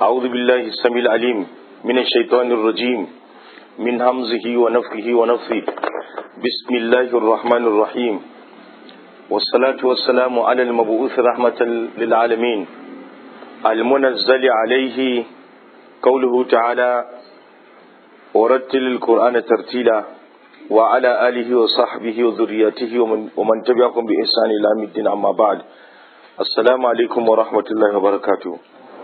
أعوذ بالله السميع العليم من الشيطان الرجيم من همزه ونفخه ونفثه بسم الله الرحمن الرحيم والصلاة والسلام على المبعوث رحمة للعالمين المنزل عليه قوله تعالى ورتل القرآن ترتيلا وعلى آله وصحبه وذريته ومن, ومن تبعهم بإحسان إلى يوم الدين أما بعد السلام عليكم ورحمة الله وبركاته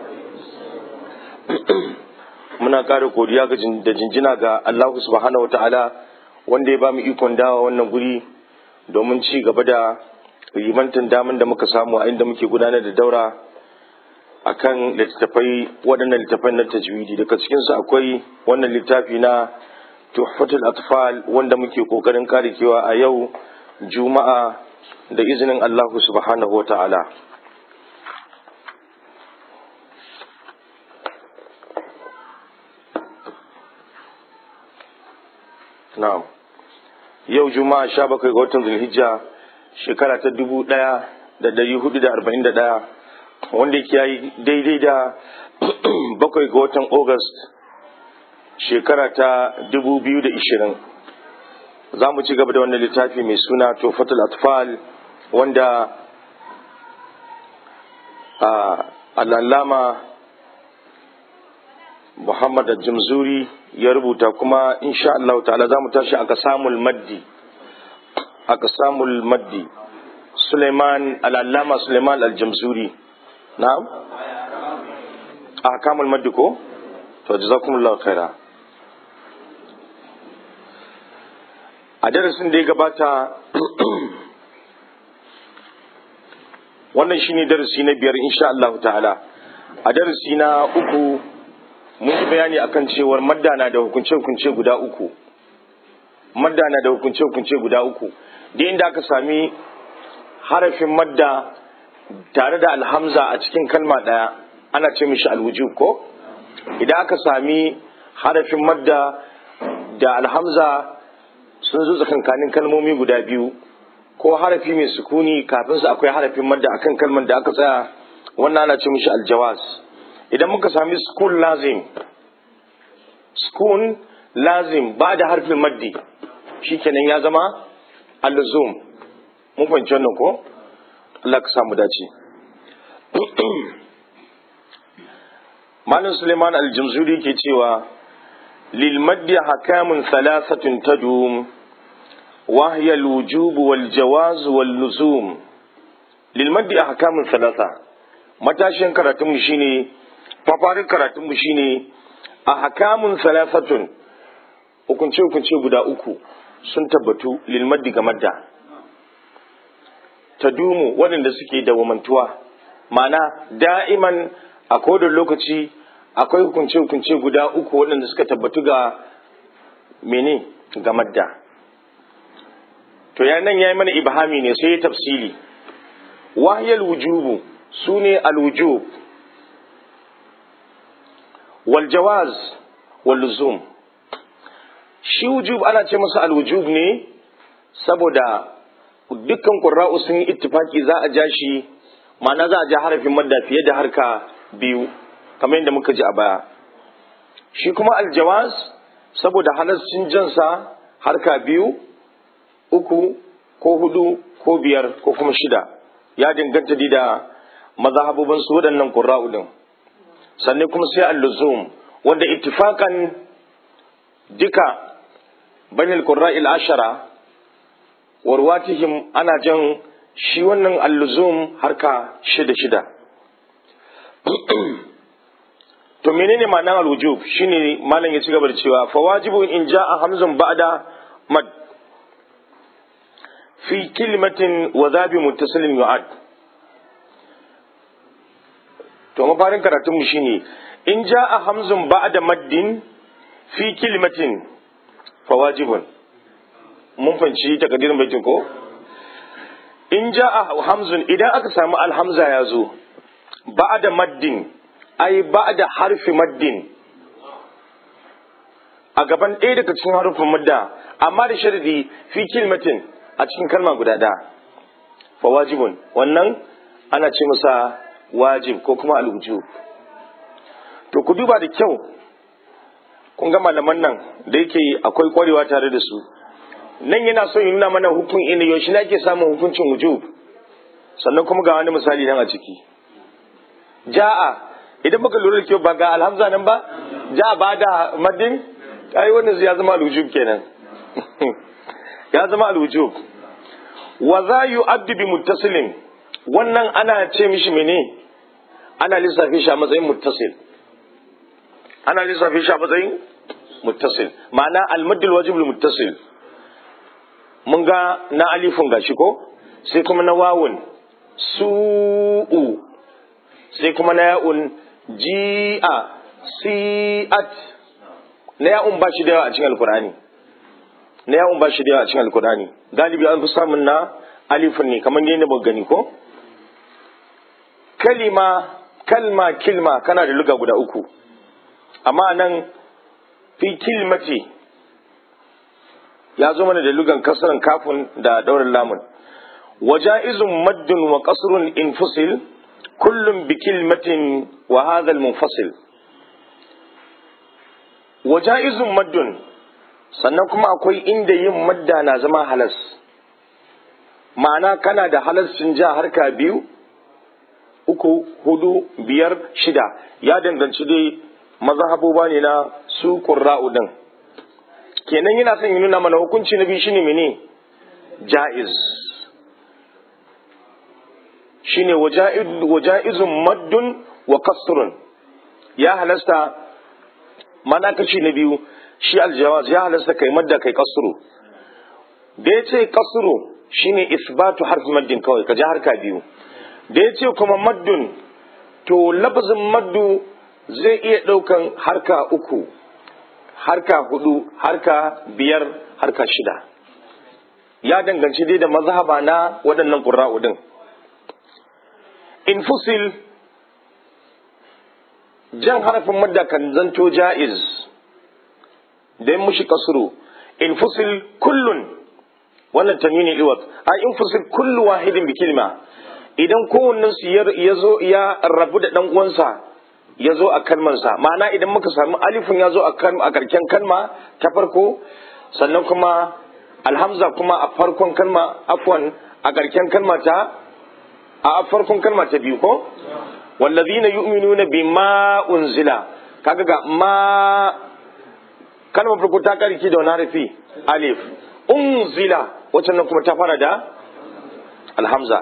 muna ƙara godiya da jinjina ga Allah subhanahu wata'ala wanda ya ba mu ikon dawa wannan guri domin ci gaba da rimantan daman da muka samu a inda muke gudanar da daura akan littattafai waɗannan littattafai na tajwidi daga cikinsu akwai wannan littafi na tuhfatul atfal wanda muke kokarin karekewa a yau juma'a da izinin Allah subhanahu wata'ala na'am yau juma'a sha bakwai ga watan zulhijja shekara ta dubu ɗaya da dari hudu da arba'in da ɗaya wanda ya yi daidai da bakwai ga watan august shekara ta dubu biyu da ishirin za mu ci gaba da wannan littafi mai suna tofatul atfal wanda al'allama muhammad al-jamzuri ya rubuta kuma insha Allah ta'ala za mu tashi aka samul maddi aka samul maddi Suleiman al'allama Suleiman al-jamzuri na'am a kamul maddi ko to jazakumullahu khaira a darasin da ya gabata wannan shine darasi na biyar insha Allah ta'ala a darasi na uku mun yi bayani akan cewar madda na da hukunce-hukunce guda uku madda na da hukunce-hukunce guda uku da inda aka sami harafin madda tare da alhamza a cikin kalma ɗaya ana ce mishi alwujub ko idan aka sami harafin madda da alhamza sun zo tsakankanin kalmomi guda biyu ko harafi mai sukuni kafin su akwai harafin madda akan kalmar da aka tsaya wannan ana ce mishi aljawaz idan muka sami sukun lazim sukun lazim ba da harfin maddi shikenan ya zama alluzum mun fahimci wannan ko Allah ka samu dace Malam Suleiman Aljamzuri ke cewa lil maddi hakamun thalathatun tadum wa hiya al-wujub wal jawaz wal luzum lil maddi hakamun thalatha matashin karatunmu shine mafarin karatunmu shine a hakamun salasatun hukunce-hukunce guda uku sun tabbatu lilmaddi ga madda ta dumu waɗanda suke dawamantuwa mana da'iman a kodin lokaci akwai hukunce-hukunce guda uku waɗanda suka tabbatu ga mene ga madda to nan ya yi mana ibhami ne sai ya tafsili wahiyar wujubu su ne alwujub waljawaz walluzum shi wujub ana ce masa alwujub ne saboda dukkan ƙura'u sun yi ittifaki za a ja shi ma'ana za a ja harafin madda fiye da harka biyu kamar yadda muka ji a baya shi kuma aljawaz saboda halascin jansa harka biyu uku ko hudu ko biyar ko kuma shida ya danganta da mazhabubin su waɗannan ƙura'u din sannan kuma sai al-luzum wanda ittifakan duka banil qurra'il ashara warwatihim ana jan shi wannan al-luzum harka shida shida to menene ma'anar al-wujub shine malam ya ci gaba da cewa fa wajibu in ja'a hamzun ba'da mad fi kalimatin wa zabi muttasilin yu'ad to mafarin karatunmu shine in ja a hamzun ba da maddin fi kilimatin fa wajibun mun fanci takadirin baitin ko in ja a hamzun idan aka samu alhamza ya zo ba da maddin ai ba da harfi maddin a gaban ɗaya daga cikin harufin madda amma da sharadi fi kilimatin a cikin kalma guda ɗaya fa wajibun wannan ana ce masa wajib ko kuma alwujub to ku duba da kyau kun ga malaman nan da yake akwai kwarewa tare da su nan yana so ya nuna mana hukun ina yaushe ne ake samun hukuncin wujub sannan kuma ga wani misali nan a ciki ja'a idan baka lura da kyau ba ga alhamza nan ba ja'a ba da madin ai wannan ya zama alwujub kenan ya zama alwujub wa za yu'addu bi muttasilin wannan ana ce mishi mene ana lissafi shi a matsayin muttasil ana lissafi shi a matsayin muttasil ma'ana almaddul wajib muttasil mun ga na alifun gashi ko sai kuma na wawun su'u sai kuma na ya'un ji'a si'at na ya'un ba shi da yawa a cikin alkurani na ya'un ba shi da yawa a cikin alkurani galibi an fi samun na alifun ne kamar ne ba gani ko kalima kalma kilma kana da luga guda uku amma nan fi kilmati ya zo mana da lugan kasaran kafin da daurin lamun waja'izun maddun wa qasrun infusil kullum bi kilmatin wa hadha munfasil waja'izun maddun sannan kuma akwai inda yin madda na zama halas ma'ana kana da halascin ja harka biyu uku hudu biyar shida ya danganci dai mazhaboba ne na su qurra'u din kenan yana son ya nuna mana hukunci na biyu shine mene ja'iz shine waja'izun maddun wa kasrun ya halasta mana kashi na biyu shi aljawaz ya halasta kai madda kai kasru da ya ce kasru shine isbatu harfi maddin kawai ka ji harka biyu da ya ce kuma maddun to lafazin maddu zai iya ɗaukan harka uku harka hudu harka biyar harka shida ya danganci dai da mazhaba na waɗannan ƙura'u din infusil jan harafin madda kan zanto ja'iz da yin mushi kasuru infusil kullun wannan tanwini iwat a infusil kullu wahidin bi kilma idan kowannen su ya zo ya rabu da dan uwansa ya zo a kalmansa ma'ana idan muka samu alifin ya zo a karken kalma ta farko sannan kuma alhamza kuma a farkon kalma afwan a karken kalma ta a farkon kalma ta biyu ko wallazina yu'minuna bima unzila kaga ga ma kalmar farko ta karki da wani harafi alif unzila wacce nan kuma ta fara da alhamza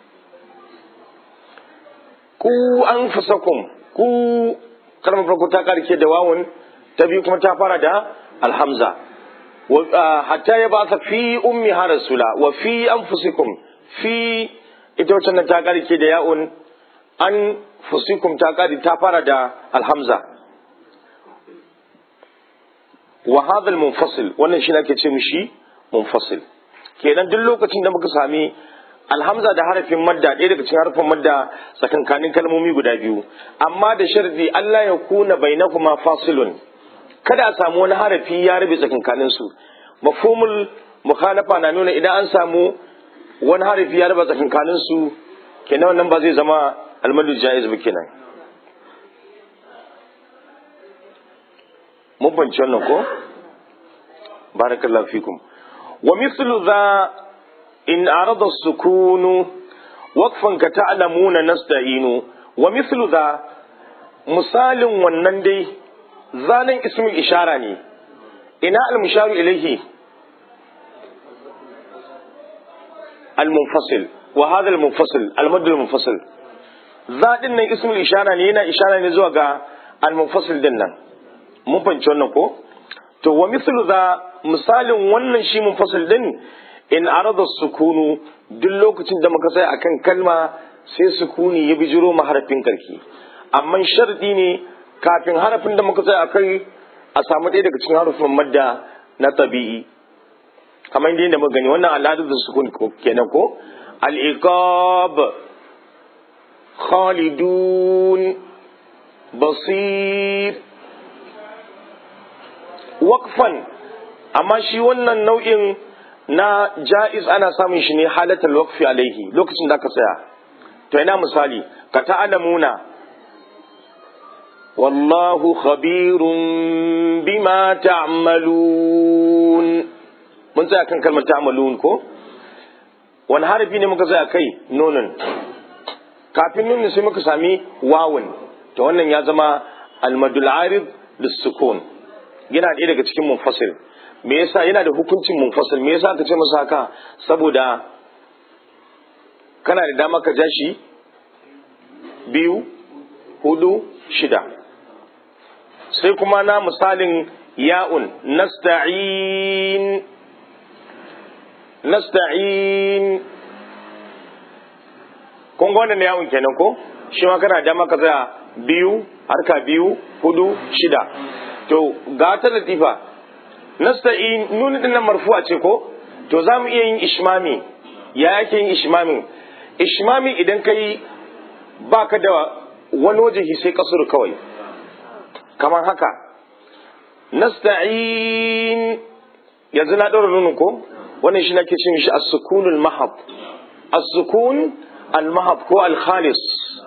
ku anfusakum ku kalmar farko ta karke da wawun ta biyu kuma ta fara da alhamza hatta ya ba fi ummi ha rasula wa fi anfusikum fi ita wacce nan ta karke da ya'un an fusikum ta kari ta fara da alhamza wa hadha munfasil wannan shi ake ce mishi munfasil kenan duk lokacin da muka sami alhamza da harafin madda ɗaya daga cikin harafin madda tsakankanin kalmomi guda biyu amma da sharadi Allah ya kuna bainakuma fasilun kada a samu wani harafi ya rabe tsakankanin su mafhumul mukhalafa na nuna idan an samu wani harafi ya raba tsakankanin su kenan wannan ba zai zama almadu jaiz ba kenan mun banci wannan ko barakallahu fikum wa mithlu dha in arada sukunu waqfan ka ta'lamuna nasta'inu wa mithlu dha misalin wannan dai zanen ismul ishara ne ina al-musharu ilayhi al-munfasil wa hadha al-munfasil al-madd al-munfasil zaɗin nan ismul ishara ne yana ishara ne zuwa ga al-munfasil din nan mun fahimci wannan ko to wa mithlu za misalin wannan shi munfasil din in arada sukunu duk lokacin da muka tsaya akan kalma sai sukuni ya bijiro ma harafin karki amma sharadi ne kafin harafin da muka tsaya akai a samu ɗaya daga cikin harufin madda na tabi'i kamar yadda muka gani wannan al'adar da sukun kenan ko al-iqab khalidun basir waqfan amma shi wannan nau'in na ja'iz ana samun shi ne halatal waqfi alaihi lokacin da ka tsaya to ina misali ka ta'alamuna wallahu khabirun bima ta'malun mun tsaya kan kalmar ta'malun ko wani harafi ne muka tsaya kai nonon kafin nunin sai muka sami wawun to wannan ya zama almadul arid lissukun yana ɗaya daga cikin munfasil me yasa yana da hukuncin munfasil me yasa ka ce masa haka saboda kana da dama ka ja shi biyu hudu shida sai kuma na misalin ya'un nasta'in nasta'in kun ga wannan yawon kenan ko shi ma kana da maka tsaya biyu harka biyu hudu shida to ga ta latifa nasta'in nuni din nan marfu'a ce ko to za mu iya yin ishmami ya yake yin ishmamin ishmami idan ka yi ba ka da wani wajehi sai kasuru kawai kamar haka nasta'in yanzu na ɗora nunin ko wannan shi nake cin shi as-sukunul mahab as-sukun al-mahab ko al-khalis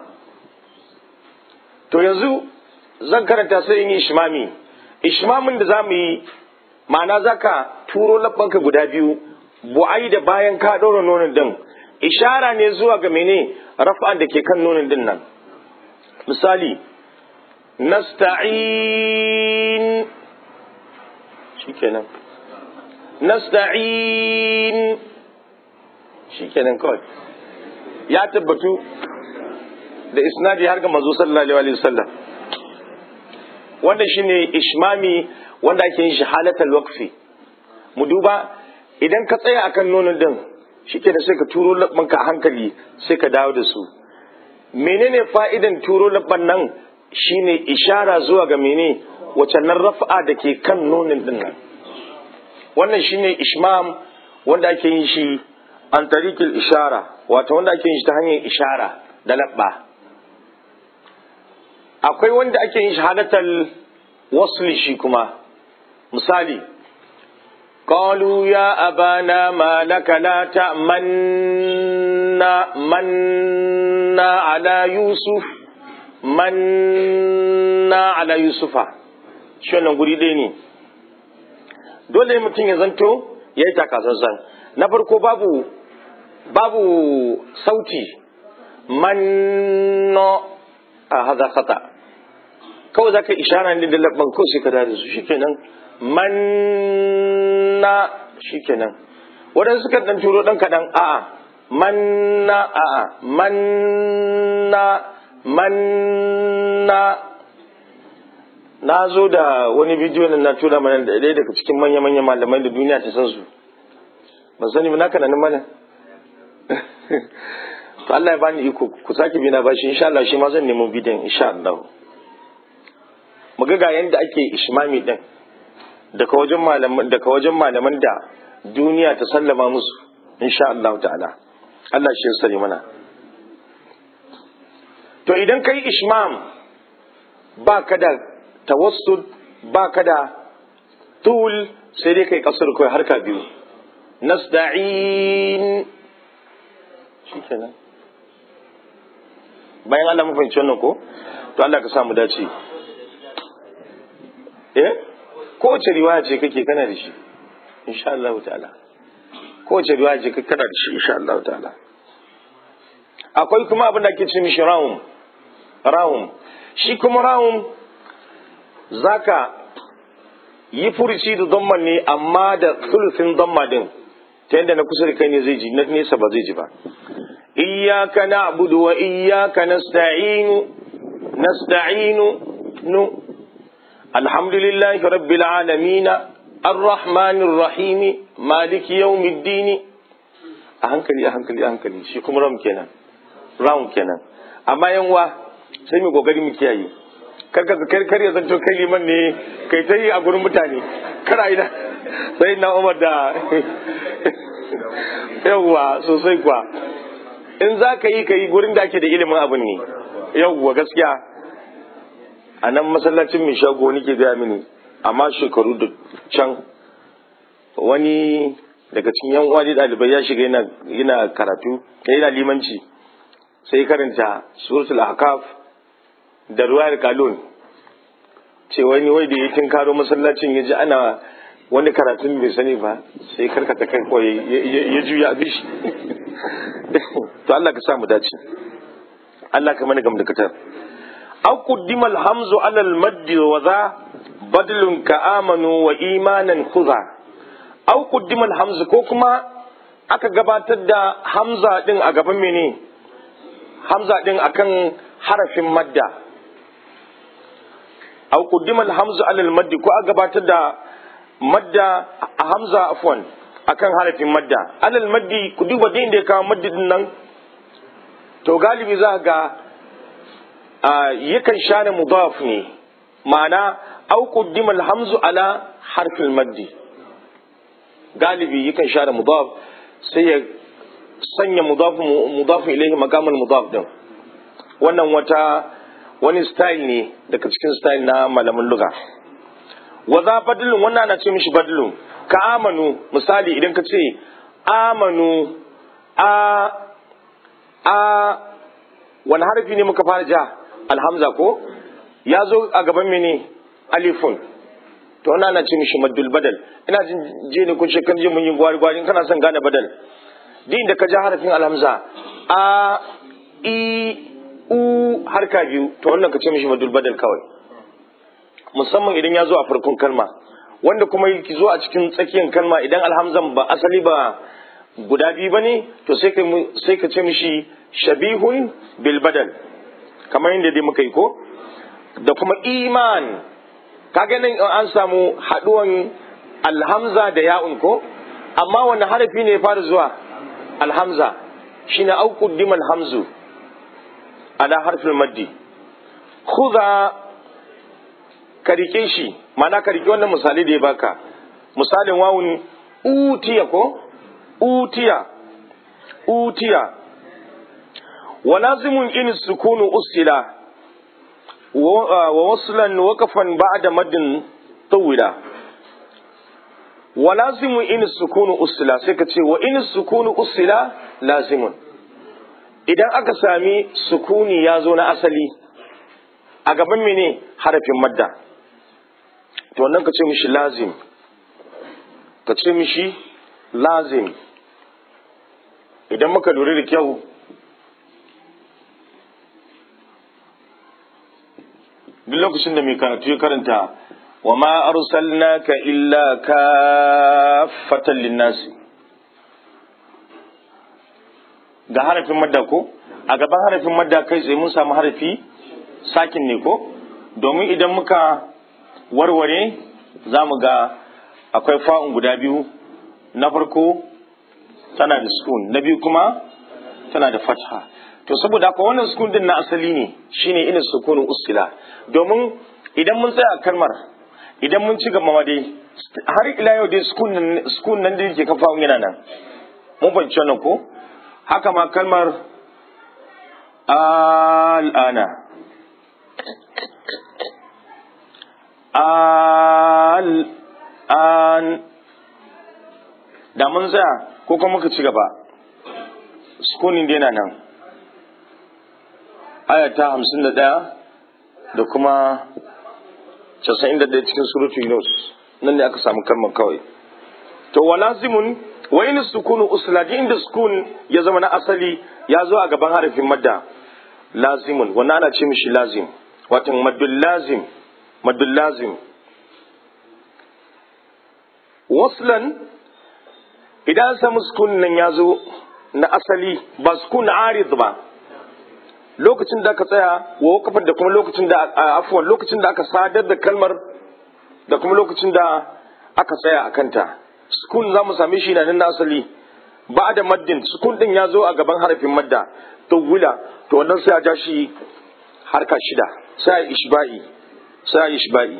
to yanzu zan karanta sai in yi ishmami ishmamin da zamu yi ma'ana zaka turo labbanka guda biyu bu'ai da bayan ka ɗora nonon din ishara ne zuwa ga mene rafa'an da ke kan nonon din nan misali nasta'in shikenan nasta'in shikenan kawai ya tabbatu da isnadi har ga manzo sallallahu alaihi wasallam wannan shine ishmami wanda ake yin shi halatal waqfi mu duba idan ka tsaya akan nonon din shikenan sai ka turo labbanka a hankali sai ka dawo da su menene fa'idan turo labban nan shine ishara zuwa ga mene wace nan rafa'a da ke kan nonon din nan wannan shine ishmam wanda ake yin shi an tarikil ishara wato wanda ake yin shi ta hanyar ishara da labba akwai wanda ake yin shahadatal wasli shi kuma misali قالوا يا أبانا ما لك لا تأمنا منا على يوسف منا على يوسف شو نقول ديني dole mutum ya zanto ya yi takasassan na farko babu babu sauti manno a haza khata kawai za ka ishara ne da labban ko sai ka da su shikenan manna shikenan waɗansu suka ɗan turo ɗan kaɗan a'a manna a'a manna manna na zo da wani bidiyo na tura mana da ɗaya daga cikin manya-manya malamai da duniya ta san su ban sani ba naka nan mana to Allah ya bani iko ku sake bi na bashi insha Allah shi ma zan nemo bidiyon insha Allah mu ga yanda ake ishmami din daga wajen malaman daga wajen malaman da duniya ta sallama musu insha Allah ta'ala Allah shi ya sani mana to idan kai ishmam ba ka da tawassul ba ka da tul sai dai kai kasar kai harka biyu nasta'in shikenan bayan Allah mun fahimci wannan ko to Allah ka samu dace eh kowace riwaya ce kake kana da shi insha Allah ta'ala kowace riwaya ce kake kana da shi insha Allah ta'ala akwai kuma abin da ake ce mishi rawum rawum shi kuma rawum zaka yi furuci da zamman ne amma da sulusin zamma din ta yadda na kusa da kai ne zai ji na nesa ba zai ji ba iyyaka na'budu wa iyyaka nasta'inu nasta'inu nu alhamdulillahi rabbil alamin arrahmanir rahim maliki yawmiddin a hankali a hankali a hankali shi kuma ram kenan ram kenan amma yanwa sai mu kokari mu kiyaye karka kar kar ya zanto kai liman ne kai ta yi a gurin mutane kara ina sai na umar da yawwa sosai kuwa in za ka yi ka yi gurin da ake da ilimin abin ne yawwa gaskiya a nan masallacin mai shago nake gaya mini amma shekaru da can wani daga cikin yan uwa ɗalibai ya shiga yana karatu yana limanci sai karanta suratul ahkaf da ruwayar kalun ce wani wai da ya karo masallacin ya ji ana wani karatun bai sani ba sai karkata kai ko ya juya abi shi to Allah ka sa mu dace Allah ka mana gam da katar aw qaddima al-hamzu ala al-madd wa za badlun ka amanu wa imanan khudha aw qaddima al-hamzu ko kuma aka gabatar da hamza din a gaban mene hamza din akan harafin madda aw qaddima al-hamzu ala al-madd ko aka gabatar da madda a hamza afwan akan harafin madda alal maddi ku duba din da ya kawo maddi din nan to galibi za ga yakan share mudaf ne ma'ana au qaddima alhamzu ala harfin maddi galibi yakan share mudaf sai ya sanya mudaf mudaf ilayhi maqamul mudaf din wannan wata wani style ne daga cikin style na malamin lugha wa za badlun wannan ana ce mishi badlun ka amanu misali idan ka ce amanu a a wani harfi ne muka fara ja alhamza ko ya zo a gaban mene alifun to wannan ana ce mishi maddul badal ina jin je ne kun shekar je mun yi gwari gwari kana son gane badal din da ka ja harafin alhamza a i u harka biyu to wannan ka ce mishi maddul badal kawai musamman idan ya zo a farkon kalma wanda kuma ki zo a cikin tsakiyar kalma idan alhamzan ba asali ba guda biyu ba ne to sai ka ce mishi shabihun bil badal kamar yadda dai muka yi ko da kuma iman kaga nan an samu haduwan alhamza da ya'un ko amma wani harafi ne ya fara zuwa alhamza shine au quddimal hamzu ala harfil maddi khudha ka rike shi mana ka rike wannan misali da ya baka misalin wawun utiya ko utiya utiya wa lazimun in sukunu usila wa waslan waqafan ba'da maddin tawila wa lazimun in sukunu usila sai ka ce wa in sukunu usila lazimun idan aka sami sukuni ya zo na asali a gaban mene harafin madda to wannan ka ce mishi lazim ka ce mishi lazim idan muka lura da kyau duk lokacin da mai karatu ya karanta wa ma arsalnaka illa kaffatan linnasi ga harafin madda ko a gaban harafin madda kai tsaye mun samu harafi sakin ne ko domin idan muka warware za mu ga akwai fa'un guda biyu na farko tana da sukun na biyu kuma tana da fatha to saboda haka wannan sukun din na asali ne shine ina sukunin usila domin idan mun tsaya kalmar idan mun ci gaba dai har ila yau dai sukun nan da yake kafa yana nan mun fahimci wannan ko haka ma kalmar al'ana al'an da mun tsaya ko kuma muka ci gaba sukunin dai na nan aya ta hamsin da ɗaya da kuma casa'in da ɗaya cikin surutu yunus nan ne aka samu kalmar kawai to wa lazimun wa in sukunu usla inda sukun ya zama na asali ya zo a gaban harafin madda lazimun wannan ana ce mishi lazim watan maddul lazim maddul lazim waslan idan an samu sukun nan ya zo na asali ba sukun arid ba lokacin da aka tsaya wa wakafar da kuma lokacin da afuwan lokacin da aka sadar da kalmar da kuma lokacin da aka tsaya a kanta sukun za mu same shi na nan na asali ba da maddin sukun din ya zo a gaban harafin madda to wula to wannan sai a ja shi harka shida sai a ishba'i sai a ishba'i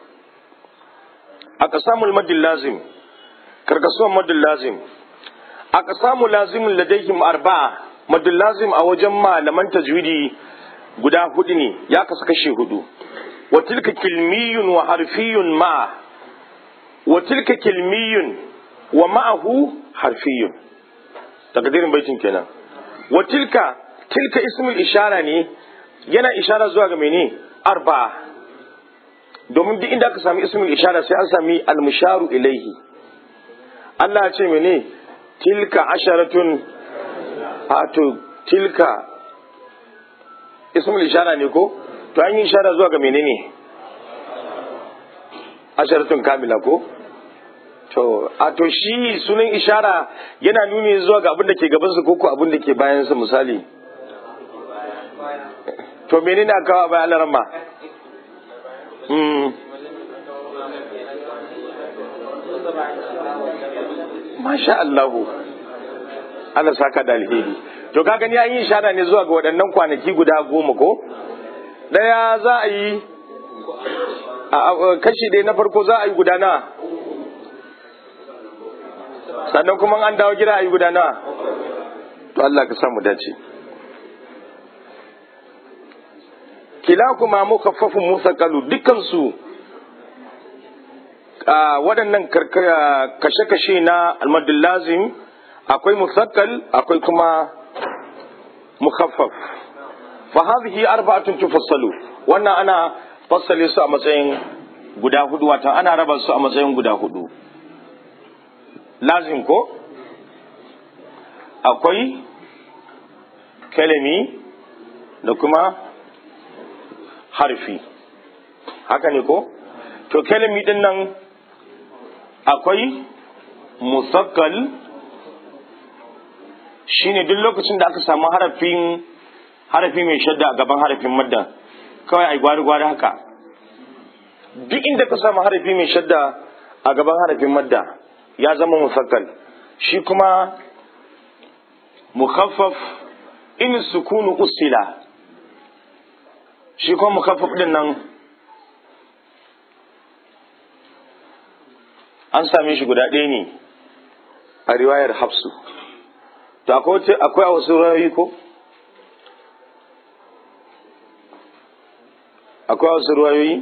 aka samu maddin lazim karkasuwan maddin lazim aka samu lazimin ladaihim arba'a maddin lazim a wajen malaman tajwidi guda hudu ne ya kasu kashe hudu wa tilka kilmiyun wa harfiyun ma wa tilka kilmiyun wa ma'ahu harfiyun takdirin baitin kenan wa tilka tilka ismul ishara ne yana ishara zuwa ga mene arba'a domin duk inda aka sami ismul ishara sai an sami almusharu ilaihi Allah ya ce mene tilka asharatun wato tilka ismul ishara ne ko to an yi ishara zuwa ga menene asharatun kamila ko to a to shi sunan ishara yana nuni zuwa ga abin da ke gaban su ko abin da ke bayan su misali to menene aka kawo bayan alarma Masha Allahu, Allah saka da alheri. To ka gani an yi ishara ne zuwa ga waɗannan kwanaki guda goma ko? Ɗaya za a yi, kashi ɗaya na farko za a yi guda na, sannan kuma an dawo gida a yi guda na. To Allah ka samu dace. Kila kuma mukaffafin Musa Kalu dukkansu waɗannan kashe-kashe na almadul lazim akwai musakkal akwai kuma mukhaffaf fa hadhihi arba'atun tufassalu wannan ana fassale su a matsayin guda hudu wata ana raba su a matsayin guda hudu lazim ko akwai kalami da kuma harfi haka ne ko to kalami din nan akwai musakkal shine duk lokacin da aka samu harafin harafi mai shadda a gaban harafin madda kawai ai gwari gwari haka duk inda ka samu harafi mai shadda a gaban harafin madda ya zama musakkal shi kuma mukhaffaf in sukunu usila shi kuma mukhaffaf din nan an same shi guda ɗaya ne a riwayar hafsu to akwai a wasu rayoyi ko akwai a wasu rayoyi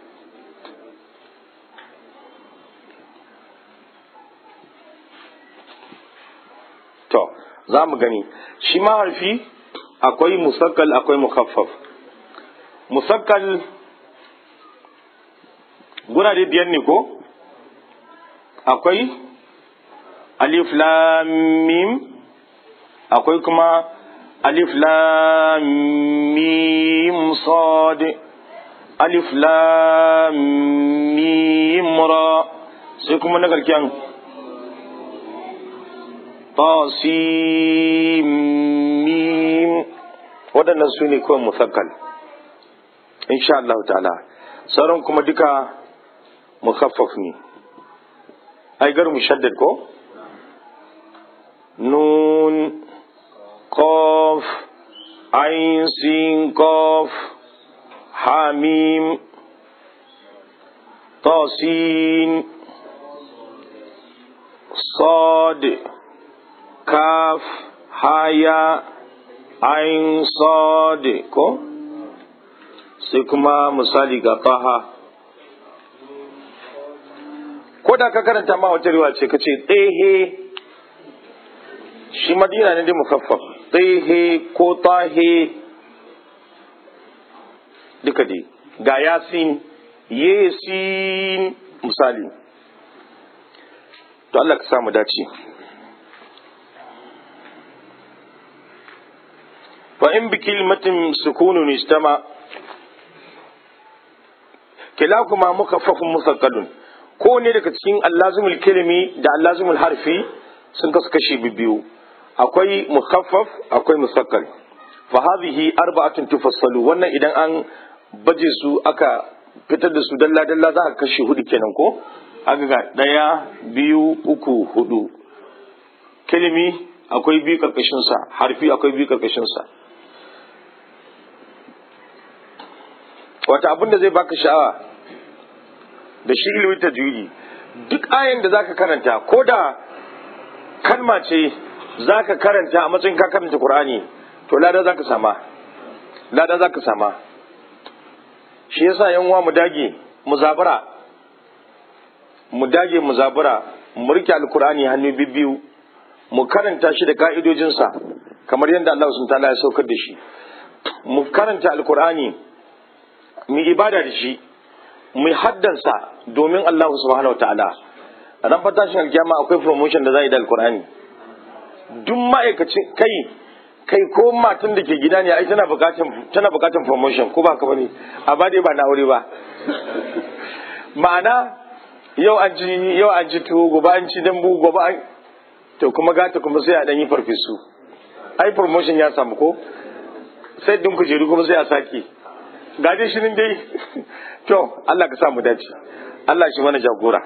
to za mu gani shi ma harfi akwai musakkal akwai mukaffaf musakkal gurare biyar ne ko akwai alif lam mim akwai kuma alif lam mim sad alif lam mim ra sai kuma na karkiyan tasim mim waɗannan su ne kawai musakkal insha Allah ta'ala sauran kuma duka mukhaffaf ne ai gar mushaddad ko nun qaf ain sin qaf hamim tasin sad kaf haya ain sad ko sai kuma misali ga taha ko da ka karanta ma wata riwa ce ka ce tsehe shi madina ne dai mukaffaf tsehe ko tahe duka dai ga yasin yesin misali to Allah ka samu dace fa in bi kilmatin sukunun istama kilakuma mukaffafun musaqqalun ko ne daga cikin allazimul kalimi da allazimul harfi sun kasu kashi biyu akwai mukhaffaf akwai musakkal fa hadhihi arba'atun tufassalu wannan idan an baje su aka fitar da su dalla dalla za ka kashi hudu kenan ko aka ga daya biyu uku hudu kalimi akwai biyu karkashin sa harfi akwai biyu karkashin sa wata abin da zai baka sha'awa da shi ilimin tajwidi duk ayan da zaka karanta ko da kalma ce zaka karanta a matsayin ka karanta Qur'ani to lada zaka sama lada zaka sama shi yasa yan uwa mu dage mu zabura mu dage mu zabura mu rike alkur'ani hannu bibbiyu mu karanta shi da ka'idojinsa kamar yadda Allah subhanahu ta'ala ya saukar da shi mu karanta alkur'ani mu ibada da shi mu haddansa domin Allah subhanahu wataala ran fatashin alkiyama akwai promotion da za yi da alkur'ani duk ma'aikacin kai kai ko matan da ke gida ne ai tana bukatan tana bukatan promotion ko ba ka bane amma dai ba na aure ba ma'ana yau an ji yau an ji tuwo gobe an ci dambu gobe an to kuma gata kuma sai a dan yi farfesu ai promotion ya samu ko sai din kujeru kuma sai a sake ga dai shirin dai to Allah ka sa mu dace Allah shi mana jagora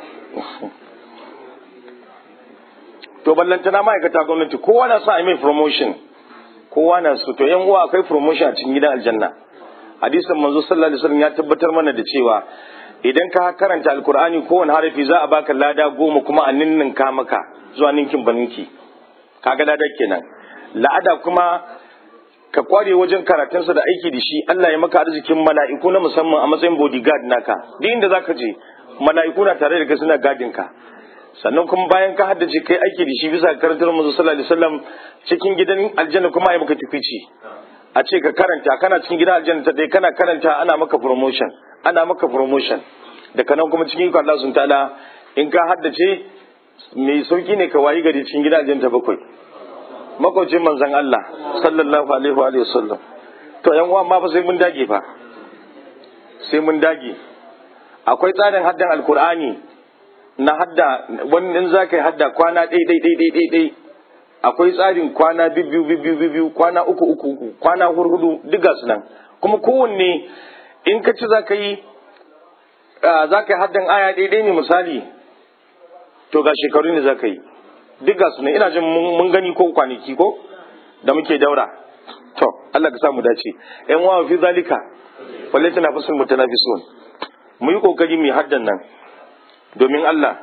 to ballantana ma'aikata gwamnati kowa na sa a mai promotion kowa na so to yan uwa akwai promotion a cikin gidan aljanna hadisin manzo sallallahu alaihi wasallam ya tabbatar mana da cewa idan ka karanta alkur'ani kowane harafi za a baka lada goma kuma a ninninka maka zuwa ninkin baninki kaga lada kenan la'ada kuma ka kware wajen karatunsa da aiki da shi Allah ya maka arzikin mala'iku na musamman a matsayin bodyguard naka duk inda zaka je mala'iku na tare da kai suna gadin ka sannan kuma bayan ka haddace kai aiki da shi bisa karantar manzo sallallahu alaihi wasallam cikin gidan aljanna kuma ai maka tufici a ce ka karanta kana cikin gidan aljanna ta dai kana karanta ana maka promotion ana maka promotion daga nan kuma cikin Allah sun ta'ala in ka haddace mai sauki ne ka wayi gari cikin gidan aljanna ta bakwai makwacin manzon Allah sallallahu alaihi wa alihi wasallam to yan uwa ma fa sai mun dage fa sai mun dage akwai tsarin haddan alkur'ani na hadda wani in za ka yi hadda kwana ɗai ɗai ɗai ɗai ɗai akwai tsarin kwana biyu biyu biyu kwana uku uku uku kwana hurhudu duk su nan kuma kowanne in ka ci za ka yi za ka yi haddan aya ɗai ɗai ne misali to ga shekaru ne za ka yi duk su nan ina jin mun gani ko kwanaki ko da muke daura to Allah ka samu dace yan wa fi zalika wallahi tana fasul mutanafisun mu yi kokari mu haddan nan domin Allah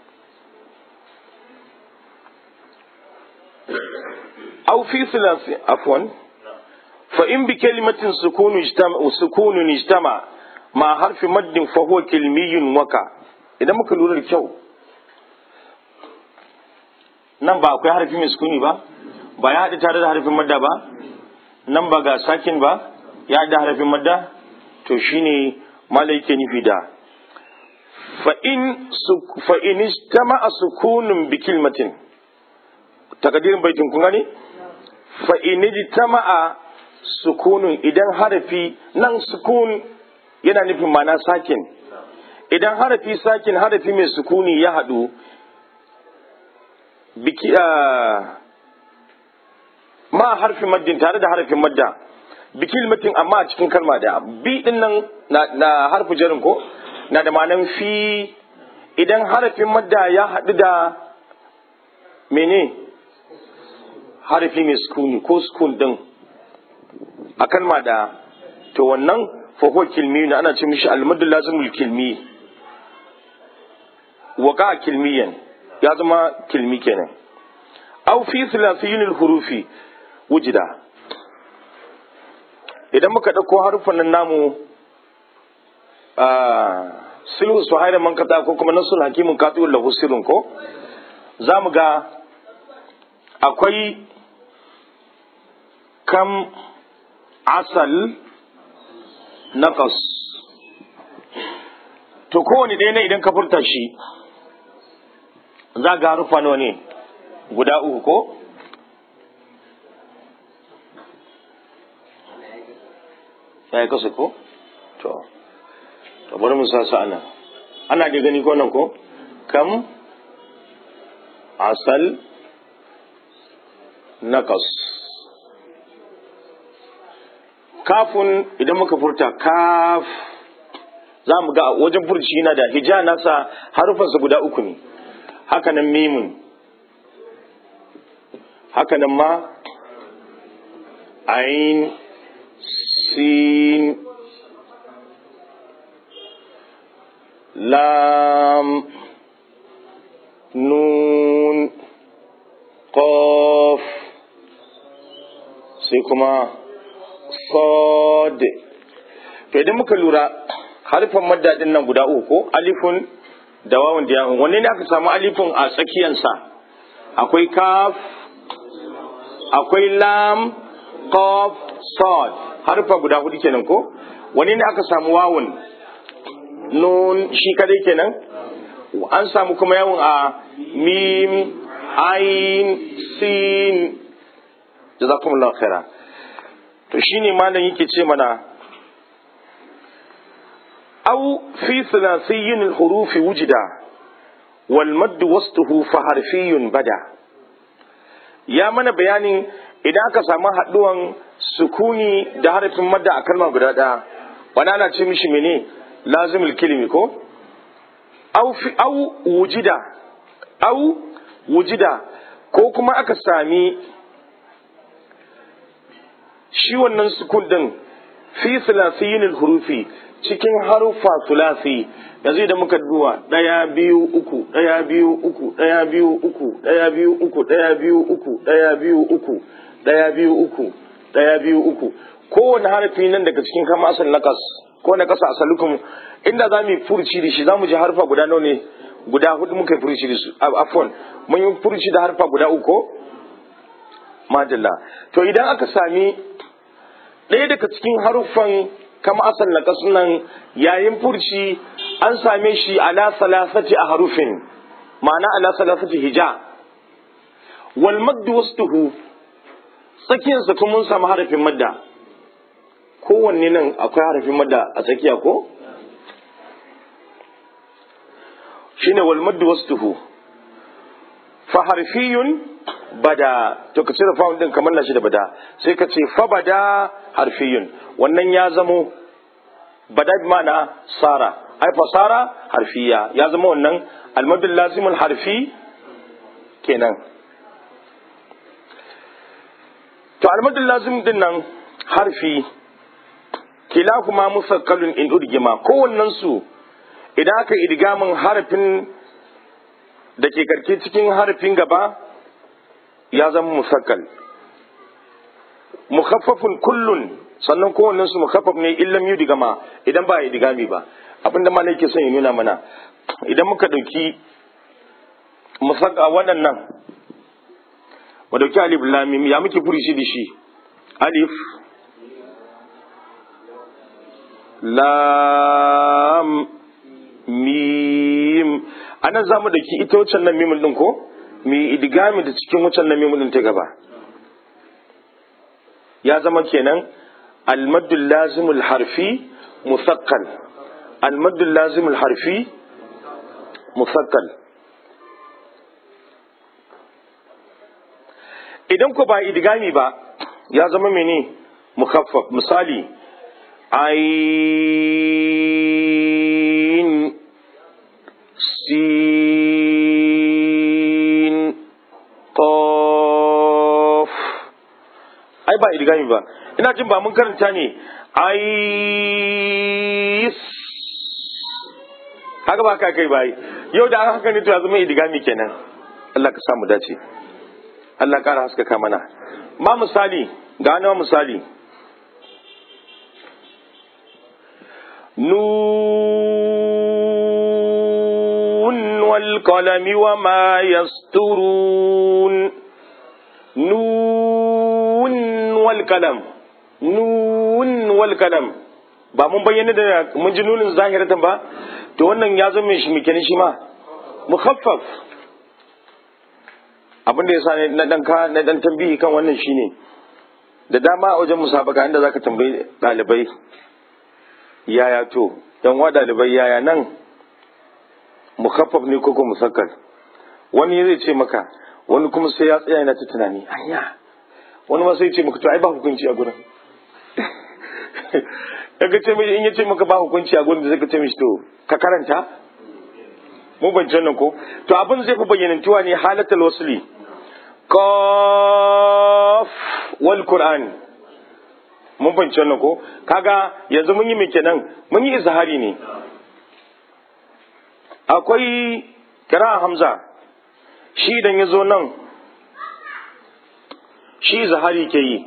aw fi silasi afwan fa in bi kalimatin sukunu ijtama sukunu ijtama ma harfi maddin fa huwa kilmiyun waka idan muka lura da kyau nan ba akwai harfi mai sukuni ba ba ya haɗu tare da harfin madda ba nan ba ga sakin ba ya haɗu da harfin madda to shine malai ke nufi da fa'in istama a sukunin bikilmatin takadirin baitin kun gani fa'in istama a sukunin idan harafi nan sukun yana nufin mana sakin idan harafi sakin harafi mai sukuni ya haɗu biki ma harfi maddin tare da harafin madda bikilmatin amma a cikin kalma da bi din nan na harfi jarin ko na da ma'anan fi idan harafin madda ya haɗu da mene harafi mai sukuni ko sukun din a kalma da to wannan fahuwa kilmi na ana ce mishi almadu lazimul kilmi waka kilmiyan ya zama kilmi kenan au fi thalathiyil hurufi wujida idan muka ɗauko harufan nan namu sulhu su haira man kata ko kuma nasul hakimin katuwar lahu sirrin ko za mu ga akwai kam asal naqas to kowane ɗaya ne idan ka furta shi za ga harufa nawa ne guda uku ko ya yi kasa ko to to bari mu sa su ana ana da gani ko nan ko kam asal naqas kafun idan muka furta kaf za mu ga wajen furci yana da hija nasa harufansa guda uku ne haka nan mimun haka nan ma ain sin lam nun qaf sai kuma sad to idan muka lura harfan maddadin nan guda uku ko alifun da wawan da yawon wanne ne aka samu alifun a tsakiyansa akwai kaf akwai lam qaf sad harfa guda hudu kenan ko wanne ne aka samu wawun nun shi kadai kenan an samu kuma yawon a mim ain sin jazakumullahu khaira to shine malam yake ce mana أو في ثلاثي الحروف وجد والمد وسطه فحرفي بدا يا من بيان idan aka samu haɗuwan sukuni da harafin madda a kalma guda ɗaya wani ana ce mishi mene lazimul kilimi ko au wujida au wujida ko kuma aka sami shi wannan sukun din fi silasiyin hurufi cikin haruffa sulasi yanzu idan muka duba ɗaya biyu uku ɗaya biyu uku ɗaya biyu uku ɗaya biyu uku ɗaya biyu uku ɗaya biyu uku ɗaya biyu uku ɗaya biyu uku kowane harafi nan daga cikin kama asal nakas ko na kasa asalukum inda za mu yi furuci da shi za mu ji harfa guda nawa ne guda hudu muka yi furuci da su afon mun yi furuci da harfa guda uku madalla to idan aka sami ɗaya daga cikin haruffan kama asal na nan yayin furci an same shi ala salasati a harufin ma'ana ala salasati hija wal maddu wastuhu tsakiyarsa kuma mun samu harafin madda kowanne nan akwai harafin madda a tsakiya ko shine wal maddu wastuhu fa harfiyun bada to ka cire fa'un din kamar na shi da bada sai ka ce fa bada harfiyun wannan ya zamo bada bi ma'ana sara ai fasara harfiya ya zama wannan almadul lazimul harfi kenan to almadul lazim din nan harfi kila kuma musakkalun in udgima kowannen su idan aka idgamin harafin da ke karke cikin harafin gaba ya zama musakkal mukhaffafun kullun sannan kowannen su mukhaffaf ne illam yudigama idan ba idigami ba abinda ma yake son ya nuna mana idan muka dauki musakka waɗannan mu dauki alif lam mim ya muke furishi da shi alif lam mim anan zamu dauki ita wacce nan mim din ko mi idigami da cikin wucin nan mim din ta gaba ya zama kenan almaddul lazimul harfi musakkal almaddul lazimul harfi musakkal idan ku ba idigami ba ya zama mene mukhaffaf misali ain sin qaf ai ba idigami ba ina jin ba mun karanta ne ais haka ba ka kai bai yau da haka ne to ya zama idigami kenan Allah ka samu dace Allah ƙara haskaka mana ma misali ga nawa misali nun wal qalami wa ma yasturun nun wal qalam nun wal qalam ba mun bayyana da mun ji nunin zahiratan ba to wannan ya zama shi mikenin shi ma mukhaffaf abin da ya sa na dan ka na dan tambihi kan wannan shine da dama a wajen musabaka inda zaka tambayi dalibai yaya to yan wa dalibai yaya nan mukhaffaf ne ko ko musakkal wani zai ce maka wani kuma sai ya tsaya yana ta tunani anya wani ma sai ce maka to ai ba hukunci a gurin kaga ce mai in ya ce maka ba hukunci a gurin da zai ka ce mishi to ka karanta mun ban nan ko to abin zai fi bayyanantuwa ne halatal wasli qaf wal qur'an mun ban nan ko kaga yanzu mun yi me kenan mun yi izhari ne akwai kira hamza shi idan ya zo nan shi izhari ke yi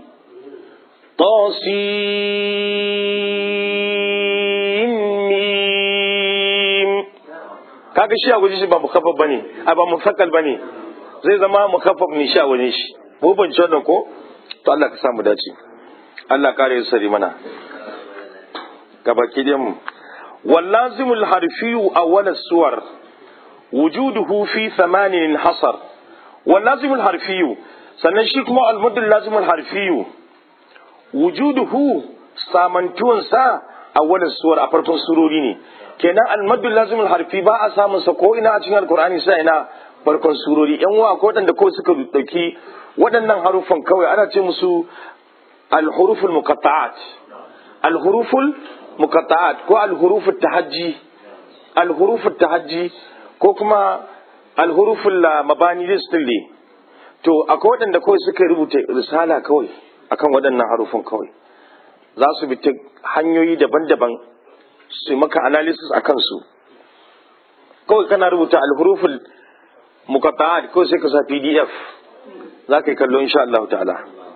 tasin kaga shi a waje shi ba mukaffaf bane a ba musakkal bane zai zama mukaffaf ne shi a waje shi mu ban ci wannan ko to Allah ka sa mu dace Allah kare ya sari mana gabaki dai mu واللازم الحرفي أول السور وجوده في ثمان حصر واللازم الحرفي سنشيك مع المد اللازم الحرفي وجوده سامنتون سا أول السور أفرقون سروريني kenan almadul lazimul harfi ba a samun sa ko ina a cikin alkur'ani sai ina farkon surori yan wa ko wadanda kawai suka dauki waɗannan harufan kawai ana ce musu alhuruful muqatta'at alhuruful muqatta'at ko alhurufut tahajji alhurufut tahajji ko kuma alhuruful mabani listilli to akwai waɗanda kawai suka rubuta risala kawai akan waɗannan harufan kawai za su bi ta hanyoyi daban-daban su maka analysis a kansu kawai kana rubuta alhuruful muqatta'at ko sai ka sa pdf za ka yi kallo insha Allah ta'ala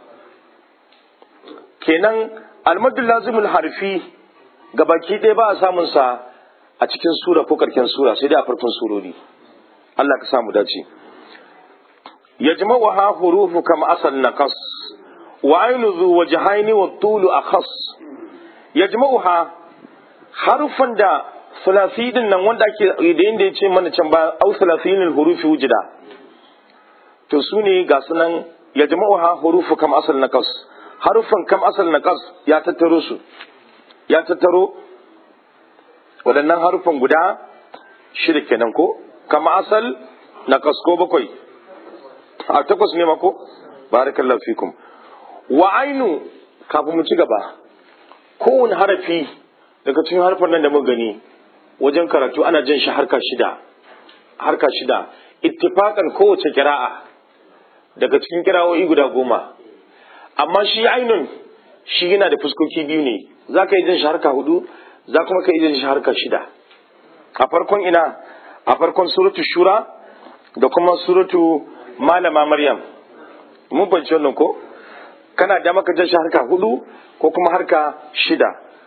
kenan almadul lazimul harfi gabaki ɗaya ba a samun sa a cikin sura ko karken sura sai dai a farkon surori Allah ka samu dace yajma'u ha hurufu kama asal naqas wa aynu zu wajhaini wa tulu akhas yajma'u ha harufan da sulasi din nan wanda ake da yanda yace mana can ba au sulasinul hurufi wujida to su ne ga sunan yajma'u ha hurufu kama asal naqas harufan kam asal naqas ya tattaro su ya tattaro waɗannan harufan guda shida kenan ko kama asal naqas ko bakwai a takwas ne mako barakallahu fikum wa ainu kafin mu ci gaba kowane harafi daga cikin harfan nan da muka gani wajen karatu ana jan shi harka shida harka shida ittifaqan kowace kira'a daga cikin kira'o'i guda goma amma shi ainun shi yana da fuskoki biyu ne za ka yi jan shi harka hudu za kuma ka yi jan shi harka shida a farkon ina a farkon suratu shura da kuma suratu malama maryam mun fahimci wannan ko kana da maka jan shi harka hudu ko kuma harka shida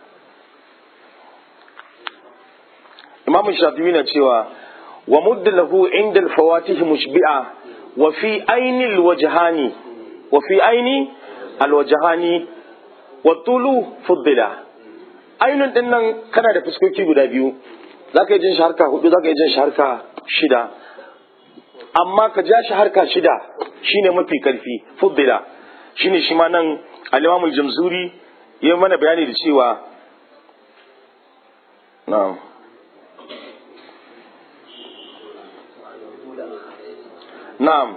imamu shafi'i na cewa wa mudda lahu inda alfawatihi mushbi'a wa fi ainil wajhani wa fi aini alwajhani wa tulu fuddila ainun din nan kana da fuskoki guda biyu zaka yi jin shi harka hudu zaka yi jin shi harka shida amma ka ja shi harka shida shine mafi karfi fuddila shine shi ma nan al-Imam al-Jamzuri ya mana bayani da cewa na'am na'am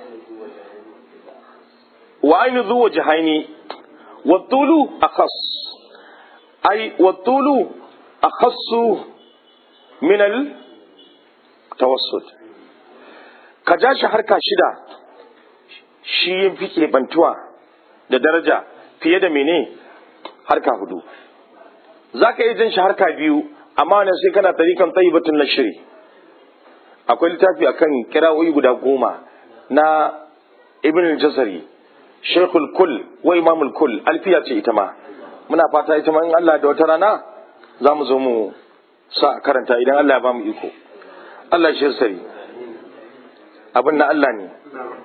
wa ainu dhu wajhaini wa tulu akhas ay wa tulu akhassu min al-tawassut ka ja shi harka shida shi yin fi keɓantuwa da daraja fiye da mene harka hudu za ka yi jin shi harka biyu amma wannan sai kana tarikan tsayibatun na shiri akwai littafi akan kira'o'i guda goma na ibn al-jasari shekul kul wa imamul kul alfiya ce ita ma muna fata ita ma in Allah da wata rana za mu zo mu sa karanta idan Allah ya ba mu iko Allah shi sari abin na Allah ne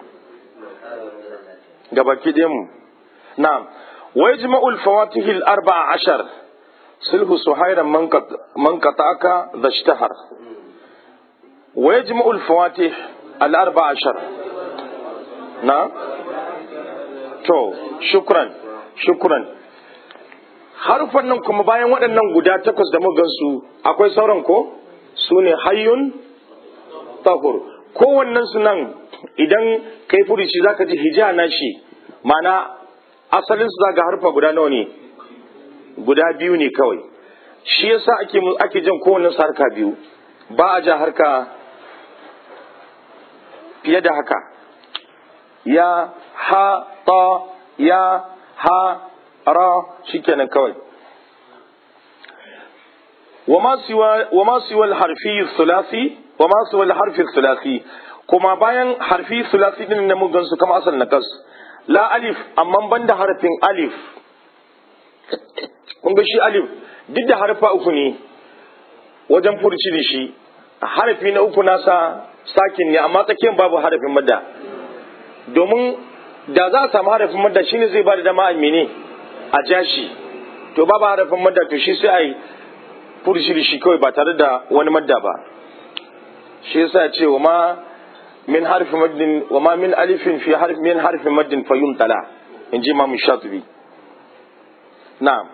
gabaki ɗayan mu na'am wa yajma'ul fawatihi al-arba'a ashar sulhu suhairan man qata'aka dhashtahar wa yajma'ul fawatih al-arba'a ashar na to shukran shukran harufan nan kuma bayan waɗannan guda takwas da mugan su akwai sauran ko su ne hayyun tahur kowannen su nan idan kai furici zaka ji hija na shi mana asalin su zaka harfa guda nawa ne guda biyu ne kawai shi yasa ake ake jan kowannen su harka biyu ba a ja harka fiye da haka ya ha ta ya ha ra shikenan kawai وما سوى وما سوى الحرفي الثلاثي وما سوى الحرف الثلاثي kuma bayan harfi sulasi din na mun gansu kama asal nakas la alif amma ban da harfin alif kun ga shi alif duk da harfa uku ne wajen furci da shi harfi na uku nasa sakin ne amma tsakiyar babu harafin madda domin da za a samu harafin madda shine zai ba da dama a mene a jashi to babu harafin madda to shi sai a yi furushi da shi kawai ba tare da wani madda ba shi yasa ya ce wa ma min harfi maddin wa ma min alifin fi harfi min harfi maddin fa yumtala in ji imam shatibi na'am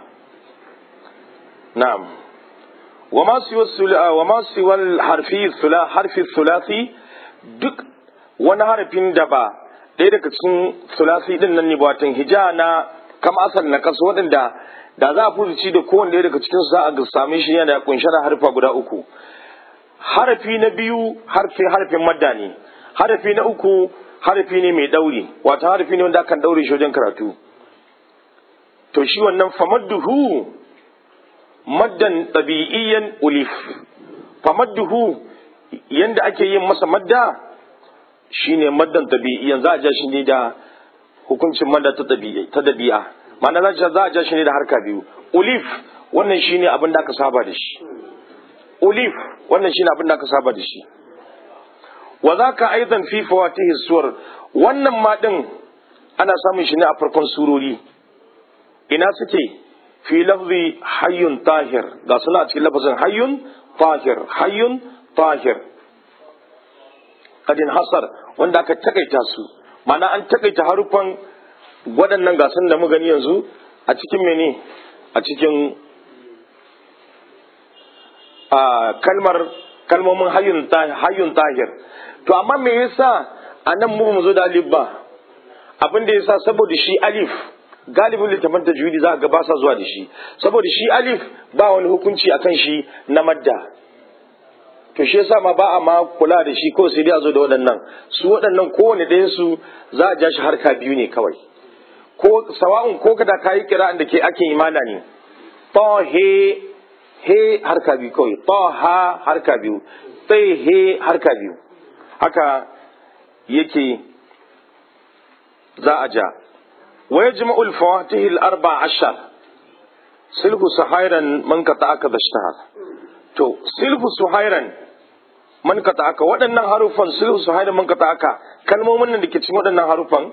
na'am wa ma siwa sula wa ma siwa harfi sula harfi sulasi duk wani harfin da ba ɗaya daga cikin sulasi din nan ne ba watan hija na kama asal na kasu waɗanda da za a furuci da kowane ɗaya daga cikin za a same shi yana kunshe da harfa guda uku harafi na biyu harfi harfin madda ne harafi na uku harafi ne mai ɗauri wata harafi ne wanda akan ɗaure shi wajen karatu to shi wannan famadduhu maddan ɗabi'iyyan ulif famadduhu yanda ake yin masa madda shine maddan ɗabi'iyyan za a ja shi ne da hukuncin madda ta ɗabi'a ma'ana za a ja shi ne da harka biyu ulif wannan shine abin da aka saba da shi ulif wannan shine abin da aka saba da shi wa zaka aidan fi fawatihi suwar wannan ma din ana samun shi ne a farkon surori ina suke fi lafzi hayyun tahir ga suna a cikin lafazin hayyun tahir hayyun tahir kadin hasar wanda aka takaita su ma'ana an takaita harufan waɗannan gasan da mu gani yanzu a cikin mene a cikin kalmar kalmomin hayyun tahir to amma me yasa a nan mu zo da alif ba abin da yasa saboda shi alif galibin littafin tajwidi za ga ba sa zuwa da shi saboda shi alif ba wani hukunci akan shi na madda to shi yasa ma ba a ma kula da shi ko sai dai a zo da waɗannan su waɗannan kowane ɗayan su za a ja shi harka biyu ne kawai ko sawa'un ko kada kayi kira'an da ke ake imana ne ta he he harka biyu kawai ta ha harka biyu ta he harka biyu haka yake za a ja wa yajma'ul fawatihi al-arba ashar silhu suhairan man ka aka dashtahar to silhu suhairan man ka aka waɗannan harufan silhu suhairan man ka aka kalmomin nan da ke cikin waɗannan harufan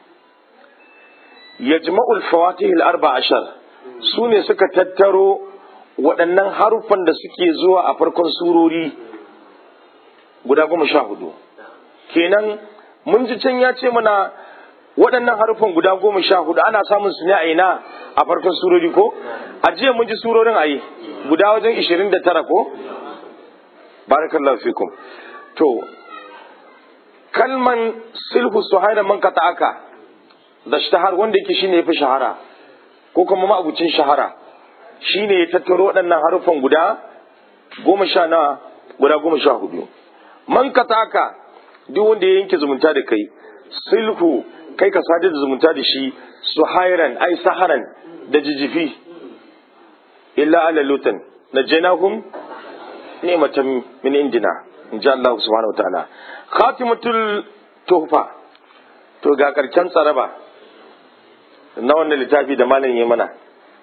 yajma'ul fawatihi al-arba ashar su ne suka tattaro waɗannan harufan da suke zuwa a farkon surori guda goma sha hudu kenan mun ji can ya ce mana waɗannan harufan guda goma sha hudu ana samun su ne a ina a farkon surori ko a jiya mun ji surorin a yi guda wajen ishirin da tara ko barakallahu fikum to kalman silhu suhaira man kata aka da shahar wanda yake shine yafi shahara ko kuma ma'abucin shahara shine ya tattaro waɗannan harufan guda goma sha na guda goma sha hudu man kata aka duk wanda ya yanke zumunta da kai silhu kai ka sadar da zumunta da shi suhairan ai saharan da jijifi illa ala lutan najaynahum ni'matan min indina in ji Allah subhanahu wa ta'ala khatimatul tuhfa to ga karken tsaraba na wannan littafi da malam ya mana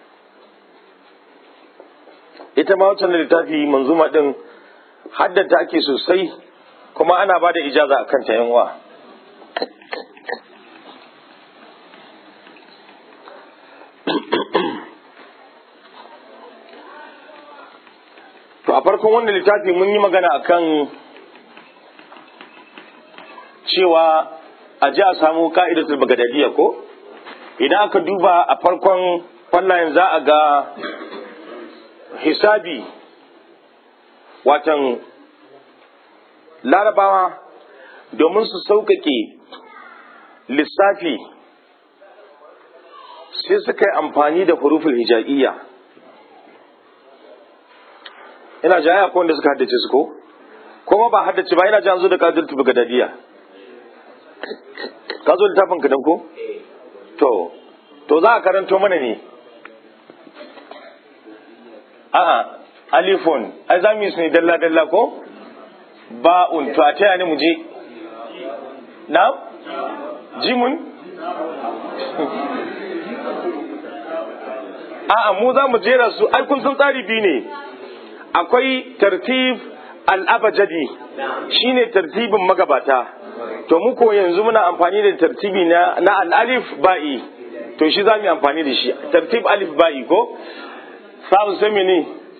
ita ma wancan littafi manzuma din haddata ake sosai kuma ana ba da ijaza a kanta yan uwa to a farkon wannan littafi mun yi magana akan cewa a ji a samu ka'idatul bagadadiya ko idan aka duba a farkon fallayen za a ga hisabi watan larabawa domin su sauƙaƙe lissafi sai suka yi amfani da huruful hija'iyya ina jaya ko wanda suka haddace su ko kuma ba haddace ba ina ji an zo da kadirtu bagadadiya ka zo littafin ka dan ko to to za a karanto mana ne a'a alifun ai za mu yi su ne dalla dalla ko ba'un to a taya ni mu je na jimun a'a mu za mu jera su ai kun san tsari biyu ne akwai tartib al-abajadi shine tartibin magabata to mu ko yanzu muna amfani da tartibi na na al-alif ba'i to shi za mu yi amfani da shi tartib alif ba'i ko sabu sai mene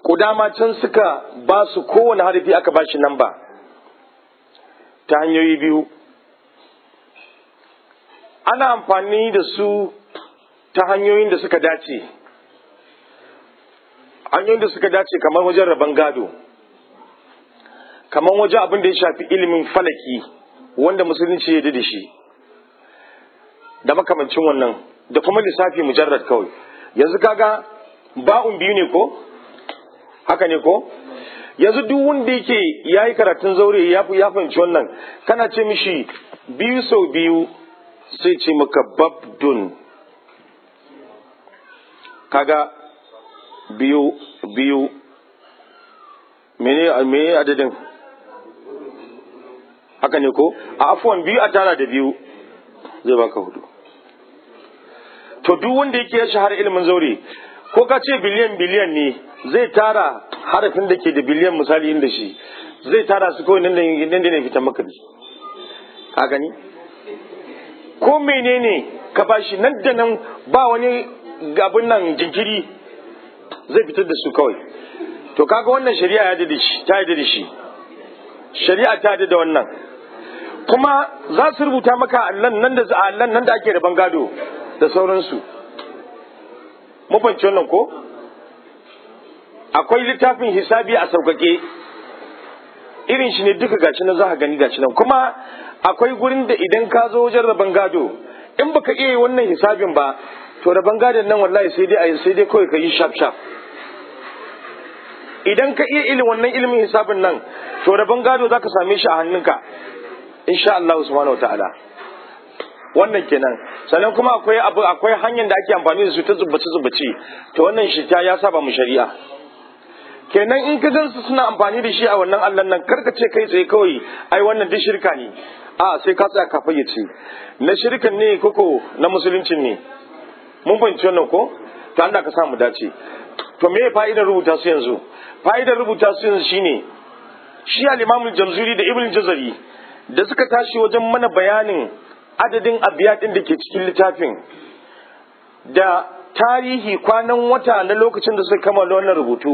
kudama can suka ba su kowane harafi aka ba shi namba ta hanyoyi biyu ana amfani da su ta hanyoyin da suka dace hanyoyin da suka dace kamar wajen rabon gado kamar wajen abin da ya shafi ilimin falaki wanda musulunci ya da shi da makamancin wannan da kuma lissafi mujarrad kawai yanzu kaga ba'un biyu ne ko haka ne ko yanzu duk wanda yake ya yi karatun zaure ya fahimci wannan kana ce mishi biyu sau biyu sai ce maka babdun kaga biyu biyu mene mene adadin haka ne ko a afuwan biyu a tara da biyu zai baka hudu to duk wanda yake ya shahara ilimin zaure ko ka ce biliyan biliyan ne zai tara harafin da ke da biliyan misali inda shi zai tara su kawai nan da nan da ne fitan maka da ka gani ko menene ka bashi nan da nan ba wani abin nan jinkiri zai fitar da su kawai to kaga wannan shari'a ya da shi ta yi da shi shari'a ta da wannan kuma za su rubuta maka allan nan da allan nan da ake da bangado da sauransu mafanci wannan ko akwai littafin hisabi a sauƙaƙe irin shi ne duka gashi na za ka gani gashi nan kuma akwai gurin da idan ka zo wajen rabon gado in baka iya wannan hisabin ba to rabon gadon nan wallahi sai dai sai dai kawai ka yi shaf shaf idan ka iya ilimin wannan ilimin hisabin nan to rabon gado zaka same shi a hannunka insha Allah subhanahu wataala wannan kenan sannan kuma akwai abu akwai hanyar da ake amfani da su ta zubbace zubbace to wannan shi ta ya saba mu shari'a kenan in ka gansu suna amfani da shi a wannan Allah nan karka ce kai tsaye kawai ai wannan duk shirka ne a sai ka tsaya ka fayyace na shirkan ne koko na musuluncin ne mun fahimci wannan ko to Allah ka sa mu dace to me fa'idar rubuta su yanzu fa'idar rubuta su yanzu shine shi al-Imam al-Jamzuri da Ibn Jazari da suka tashi wajen mana bayanin adadin abiyatin da ke cikin littafin da tarihi kwanan wata na lokacin da suka kammala wannan rubutu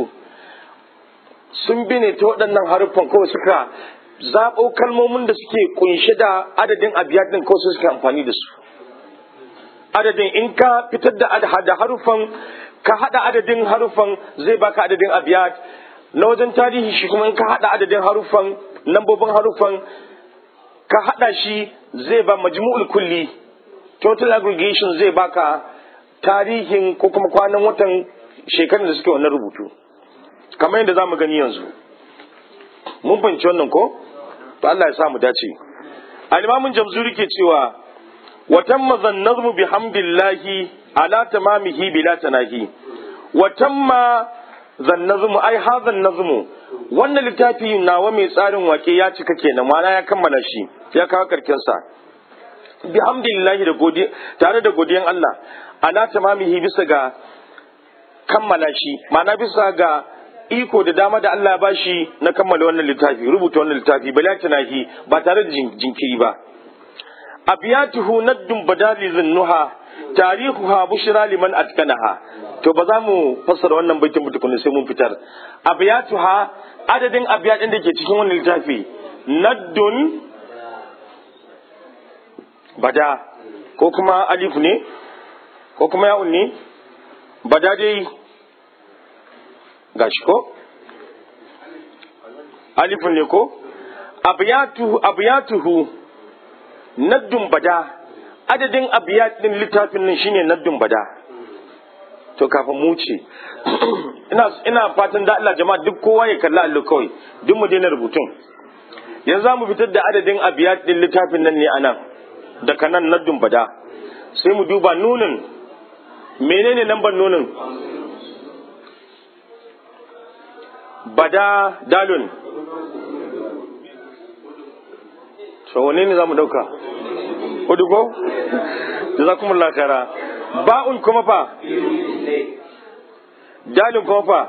sun bi ne ta waɗannan haruffan kawai suka zaɓo kalmomin da suke kunshe da adadin abiyatin kawai suka amfani da su adadin in ka fitar da haruffan ka haɗa adadin haruffan zai baka adadin abiyat na wajen tarihi shi kuma in ka haɗa adadin haruffan lambobin haruffan ka haɗa shi zai ba majmu'ul kulli total aggregation zai baka tarihin ko kuma kwanan watan shekarun da suke wannan rubutu kamar yadda za mu gani yanzu mun fahimci wannan ko to Allah ya sa mu dace al-imamun jamzuri ke cewa wa tamma zannazmu bihamdillahi ala tamamihi bila tanahi wa tamma zannazmu ai hadha nazmu wannan littafi nawa mai tsarin wake ya cika kenan ma'ana ya kammala shi ya kawo karken sa bihamdillahi da godiya tare da godiyan Allah ala tamamihi bisa ga kammala shi ma'ana bisa ga iko da dama da Allah ya bashi na kammala wannan littafi rubuta wannan littafi bala tanahi ba tare da jinkiri ba abiyatuhu naddun badali zinnuha tarihuha bushra liman atkanaha to ba za mu fassara wannan baitin mutukun sai mun fitar abiyatuha adadin abiyatin da ke cikin wannan littafi naddun bada ko kuma alif ne ko kuma ya'un ne bada dai gashi ko alifun ne ko abiyatuhu abiyatuhu naddun bada adadin abiyat din littafin nan shine naddun bada to kafin mu ce ina ina fatan da Allah jama'a duk kowa ya kalla Allah kawai duk mu daina rubutun yanzu za mu fitar da adadin abiyat din littafin nan ne anan daga nan naddun bada sai mu duba nunin menene lambar nunin bada dalun to wane ne za mu dauka hudu ko jazakumullahu khaira ba'un kuma fa dalin kuma fa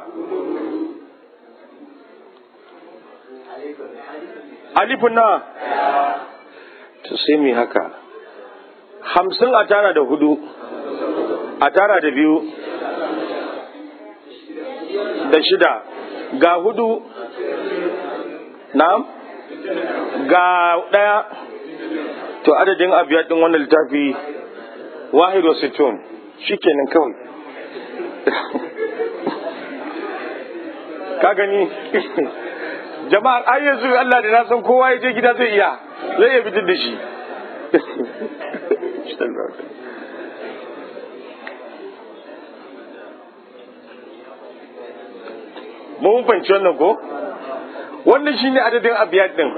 alifun na to sai mu haka hamsin a tara da hudu a tara da biyu da shida ga hudu na'am ga ɗaya to adadin abiyat din wannan littafi wahid wa sittun shikenan kawai ka gani jama'ar ai yanzu Allah da na san kowa ya je gida zai iya zai iya fitar da shi mun fahimci wannan ko wannan shine adadin abiyat din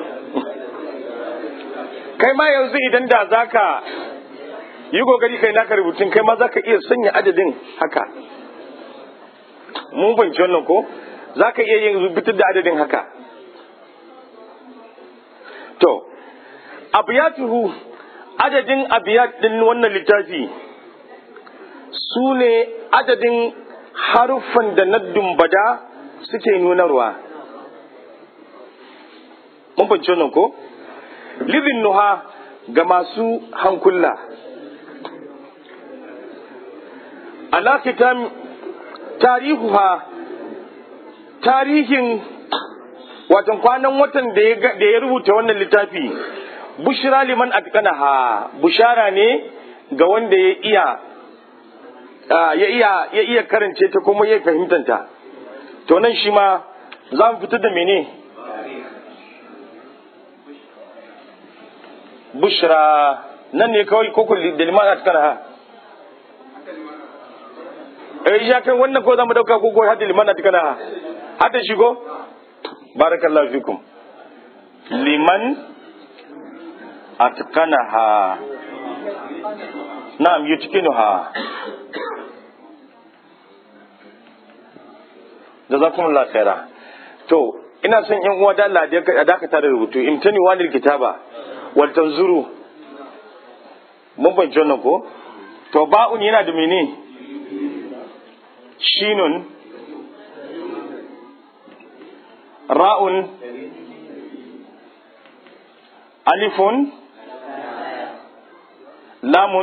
kai ma yanzu idan da zaka yi kokari kai naka rubutun kai ma zaka iya sanya adadin haka mun fahimci wannan ko zaka iya yin rubutar da adadin haka to abiyatuhu adadin abiyat din wannan littafi su ne adadin haruffan da na dumbada suke nunarwa mun fahimci wannan ko libin nuha ga masu hankula alakitan tarihuha tarihin watan kwanan watan da ya rubuta wannan littafi bushira liman atqanaha bushara ne ga wanda ya iya ya iya ya iya karance ta kuma ya fahimtanta to nan shi ma za mu fitar da mene bushra nan ne kawai ko kulli da liman atqanaha eh ya kai wannan ko za mu dauka ko ko hadda liman atqanaha hadda shi ko barakallahu fikum liman atqanaha na'am yutqinuha jazakumullahu khaira to ina son yan uwa da Allah da dakata da rubutu imtani walil kitaba wal tanzuru mun ban wannan ko to ba'un yana da mene shinun ra'un alifun lamun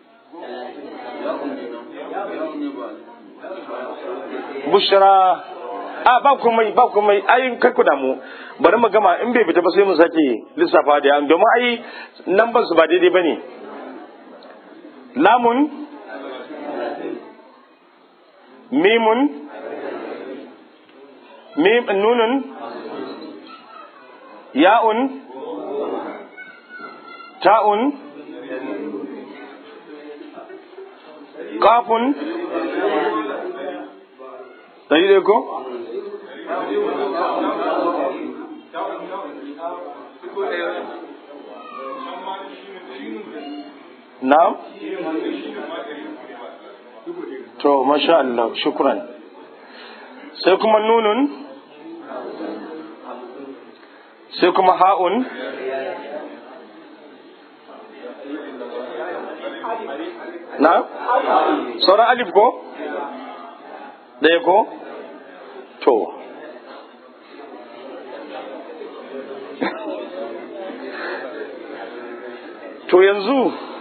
bushra a ba komai ba komai ai kar ku damu bari mu gama in bai fita ba sai mu sake lissafa da yan domin ai lambar su ba daidai bane lamun mimun mim nunun ya'un ta'un kafun ɗari ko na'am to masha Allah shukran sai kuma nunun sai kuma ha'un na sauran alif ko ɗaya ko to to yanzu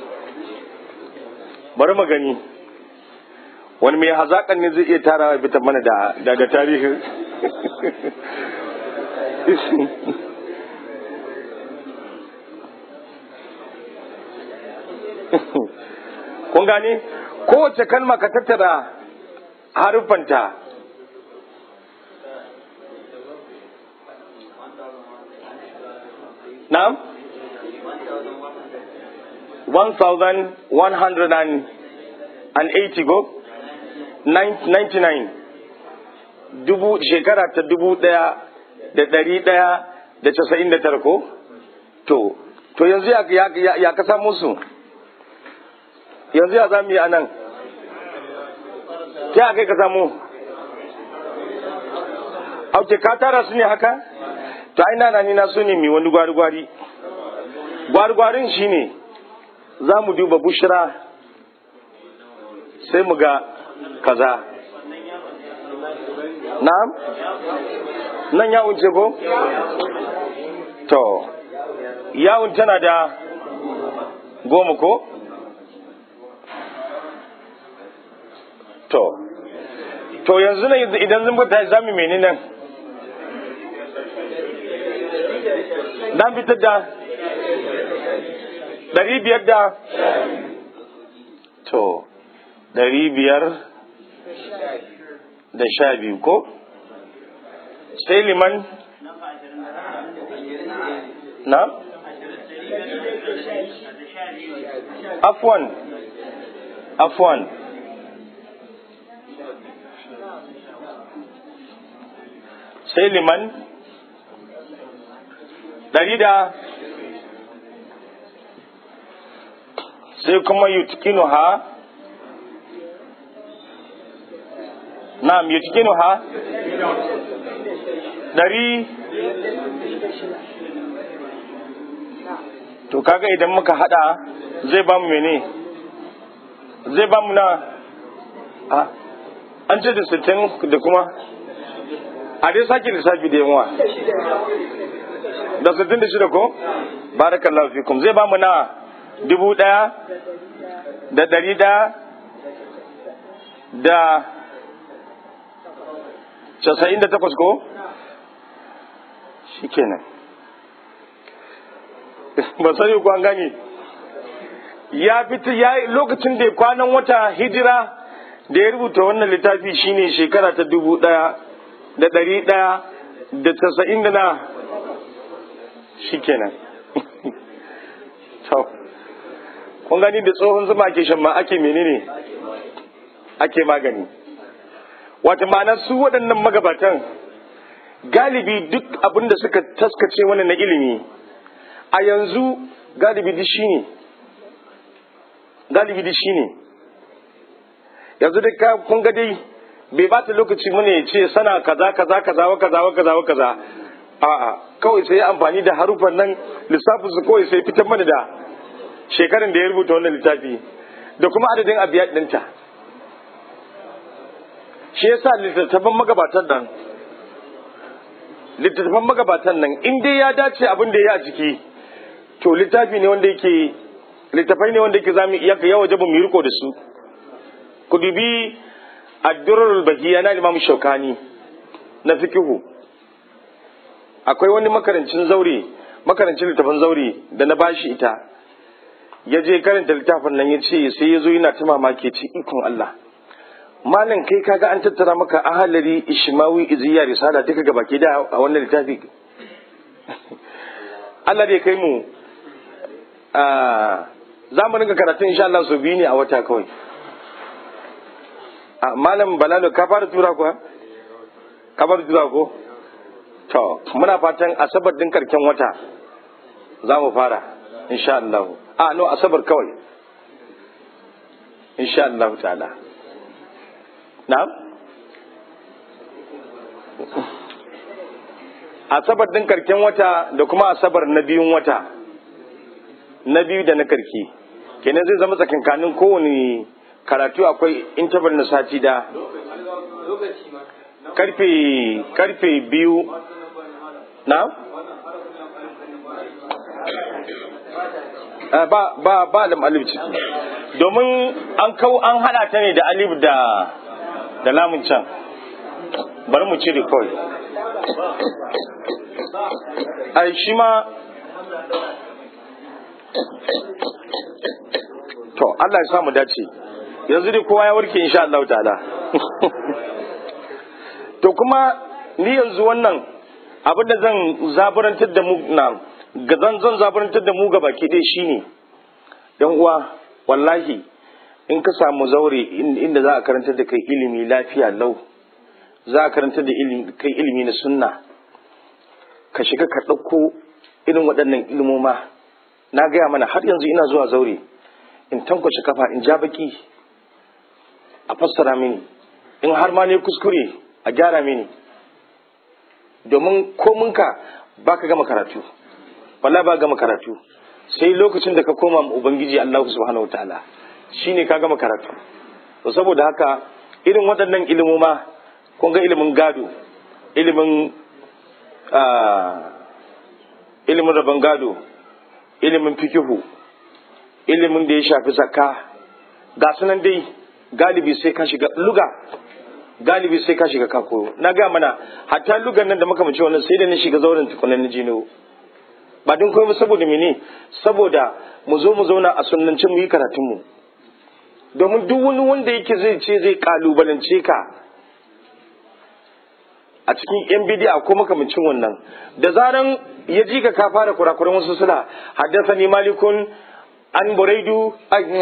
bari mu gani wani mai hazaƙan ne zai iya tara fitar mana da da tarihin kun gane kowace kalma ka tattara haruffanta na'am 1180 go 99 dubu shekara ta dubu daya da dari daya da casa'in da tara ko to to yanzu ya, ya, ya ka samu su yanzu ya za mu yi a nan ta kai ka samu auke ka tara su ne haka to ai nana ni na so ne mai wani gwari-gwari gwari-gwarin shi ne za mu duba bushira sai mu ga kaza na'am nan yawun ce ko to yawun tana da goma ko to to yanzu ne idan zan bata za mu mene nan dan fitar da ɗari biyar da to ɗari biyar da sha biyu ko sai liman na afwan afwan sai liman ɗari da sai kuma yutkinu ha na'am yutkinu ha ɗari to kaga idan muka hada zai ba mu mene zai ba mu na a an ce da sittin da kuma a dai sake lissafi da yawa da sittin da shida ko barakallahu fikum zai ba mu na dubu daya da dari daya da casa'in da takwas ko shi kenan ba sani ko an gani ya fita ya lokacin da kwanan wata hijira da ya rubuta wannan littafi shine shekara ta dubu daya da dari daya da tasa'in da na shi kenan kun gani da tsohon zuma ake shan ma ake menene ake magani wata ma'ana su waɗannan magabatan galibi duk abin da suka taskace wani na ilimi a yanzu galibi duk shi ne galibi duk shi ne yanzu da kun ga dai bai ba ta lokaci mana ya ce sana kaza kaza kaza wa kaza wa kaza wa kaza a'a kawai sai amfani da harufan nan lissafin su kawai sai fitar mana da shekaran da ya rubuta wannan littafi da kuma adadin abiyat ɗinta shi yasa littattafan magabatan nan littattafan magabatan nan in dai ya dace abin da ya a ciki to littafi ne wanda yake littafai ne wanda yake zamu iya yawa jabu mu riko da su ku dubi ad-durrul bahiya na Imam Shaukani na fikihu akwai wani makarancin zaure makarancin littafin zaure da na bashi ita ya je karanta littafin nan ya ce sai ya zo yana ta mamaki ce ikon Allah malam kai kaga an tattara maka ahalari ishmawi iziya risala duka gaba ke da a wannan littafi Allah dai kai mu za mu rinka karatu insha Allah su biyu ne a wata kawai malam balalo ka fara tura kuwa ka fara tura ko to muna fatan asabar din karken wata za mu fara insha Allah a no asabar kawai insha Allah ta'ala na'am asabar din karken wata da kuma asabar na biyun wata na biyu da na karki kenan zai zama tsakankanin kowane karatu akwai interval na sati da karfe karfe biyu na ba ba ba lam alif ciki domin an kau an hada ta ne da alif da da lamun can bari mu cire kawai ai shi ma to Allah ya sa mu dace yanzu dai kowa ya warke insha Allah ta'ala to kuma ni yanzu wannan abin da zan zaburantar da mu na ga zan zan zaburantar da mu ga baki dai shine dan uwa wallahi in ka samu zaure inda za a karantar da kai ilimi lafiya lau za a karantar da kai ilimi na sunna ka shiga ka ɗauko irin waɗannan ilimoma na gaya mana har yanzu ina zuwa zaure in tankwace kafa in ja baki a fassara mini in har ma ne kuskure a gyara mini domin kominka ba ka gama karatu wala ba gama karatu sai lokacin da ka koma ubangiji Allah subhanahu wataala shine ka gama karatu to saboda haka irin waɗannan ilimoma kun ga ilimin gado ilimin ilimin rabon gado ilimin fikihu ilimin da ya shafi zakka ga sunan dai galibi sai ka shiga luga galibi sai ka shiga ka koyo na ga mana hatta lugan nan da muka mace wannan sai da na shiga zauren tukunan na jino ba don komai saboda mene saboda mu zo mu zauna a sunnance mu yi karatun mu domin duk wani wanda yake zai ce zai kalubalance ka a cikin yan bidiya ko makamancin wannan da zaran ya ji ka ka fara kurakuran wasu suna haddasa ni malikun an buraidu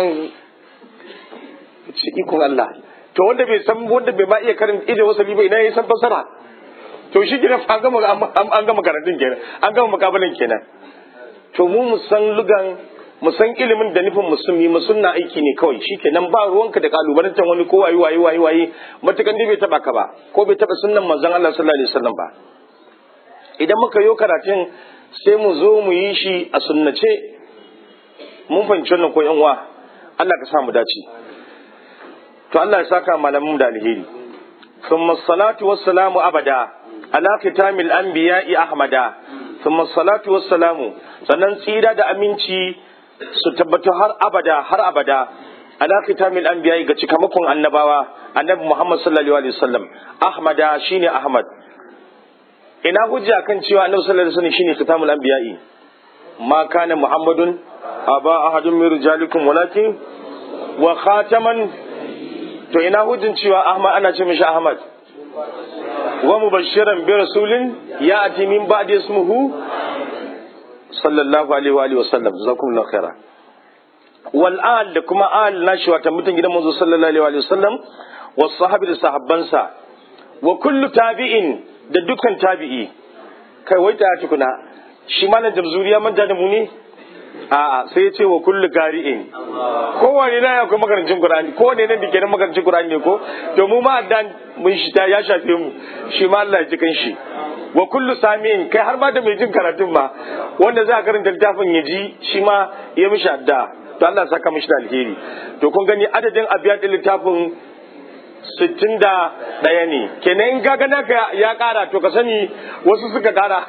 ikon Allah to wanda bai san wanda bai ma iya karin ije wasali ba ina ya san fasara to shi gina an gama an gama karatun kenan an gama makabalin kenan to mu mu san lugan mu san ilimin da nufin musulmi mu sunna aiki ne kawai shikenan ba ruwanka da kalubalantar wani ko wayi wayi wayi wayi matukan dai bai taba ka ba ko bai taba sunnan manzon Allah sallallahu alaihi wasallam ba idan muka yo karatun sai mu zo mu yi shi a sunnace mun fahimci wannan ko yan uwa Allah ka sa mu dace to Allah ya saka malamin da alheri ثم الصلاة والسلام أبدا على ختام الأنبياء أحمدا ثم الصلاة والسلام sannan tsira da aminci su tabbata har abada har abada ala kitamil anbiya ga cikamakon annabawa annabi Muhammad sallallahu alaihi wasallam ahmada shine ahmad ina hujja kan cewa annabi sallallahu alaihi wasallam shine kitamul anbiya ma kana muhammadun aba ahadun min rijalikum walakin wa khataman to ina hujjin cewa ahmad ana ce mishi ahmad wa mubashiran bi rasulin ya'ti min ba'di ismuhu sallallahu alaihi wa alihi wasallam jazakumullahu khaira wal al da kuma al nashi wata mutum gidan manzo sallallahu alaihi wa alihi wasallam was sahabi da sahabbansa wa kullu tabi'in da dukkan tabi'i kai wai ta tukuna shi malam jamzuriya manta da mu ne a'a sai ya ce wa kullu qari'in kowane na akwai makarancin qur'ani kowane ne da ke da makarancin qur'ani ne ko to mu ma dan mun shi ta ya shafe mu shi ma Allah ya ji kan shi wa kullu sami'in kai har ma da mai jin karatun ma wanda za a karanta littafin ya ji shi ma ya mishi adda to Allah ya saka mishi da alheri to kun gani adadin abiyadin littafin sittin da ɗaya ne kenan in ga naka ya ƙara to ka sani wasu suka ƙara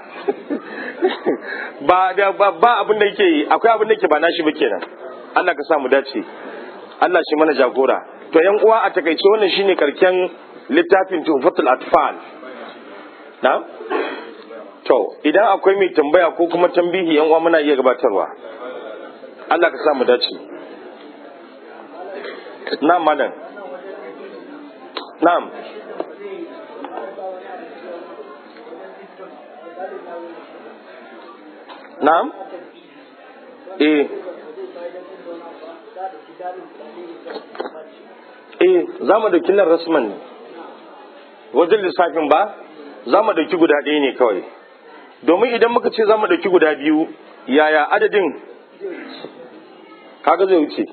ba da ba abin da yake akwai abin da yake ba nashi ba kenan Allah ka sa mu dace Allah shi mana jagora to yan uwa a takaice wannan shine karken littafin tuhfatul atfal na to idan akwai mai tambaya ko kuma tambihi yan uwa muna iya gabatarwa Allah ka sa mu dace na malam na'am na'am eh eh za mu dauki nan rasman ne wajen lissafin ba za mu dauki guda ɗaya ne kawai domin idan muka ce za mu dauki guda biyu yaya adadin kaga zai wuce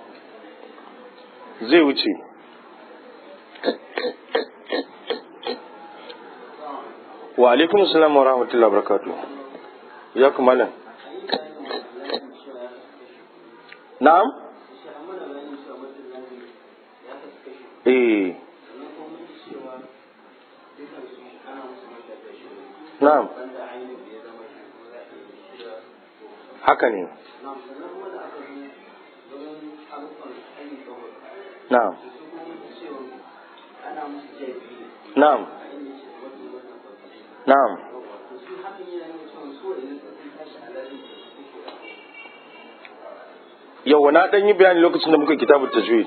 zai wuce wa alaikum salam wa rahmatullahi wa barakatuh ya kuma nan na'am eh na'am haka ne na'am na'am na'am yau na ɗan yi bayani lokacin da muka kitabun tajwid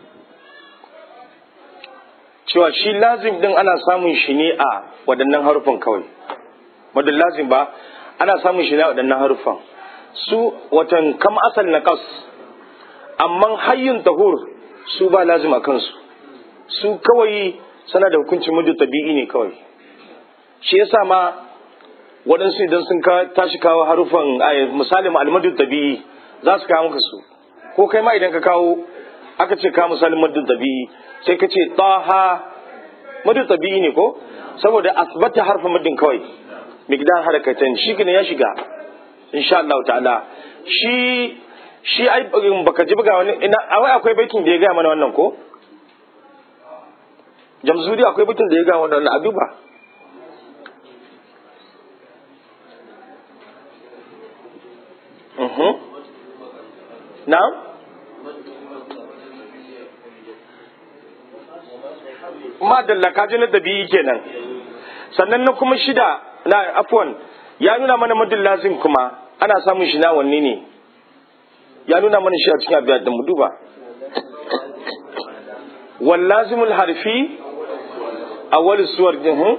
cewa shi lazim din ana samun shi ne a waɗannan harufan kawai wadannan lazim ba ana samun shi ne a waɗannan harufan su watan kam asal na kas amma hayyun tahur su ba lazim a kansu su kawai sana da hukuncin mudu tabi'i ne kawai shi yasa ma waɗansu idan sun tashi kawo harufan misali almadu tabi'i za su kawo maka su ko kai ma idan ka kawo aka ce ka misalin madu tabi'i sai ka ce taha madu tabi'i ne ko saboda asbata harfa madin kawai migdar harakatan shi ne ya shiga insha Allah ta'ala shi shi ai baka ji buga wani ina awai akwai baitin da ya gaya mana wannan ko jamzuri akwai baitin da ya gaya wannan a duba Mhm. Na'am? madalla ka ji na dabi'i kenan sannan na kuma shida na afwan ya nuna mana madin lazim kuma ana samun shi na wanne ne ya nuna mana shi a cikin abiyar da mu duba wal lazimul harfi awwal suwar din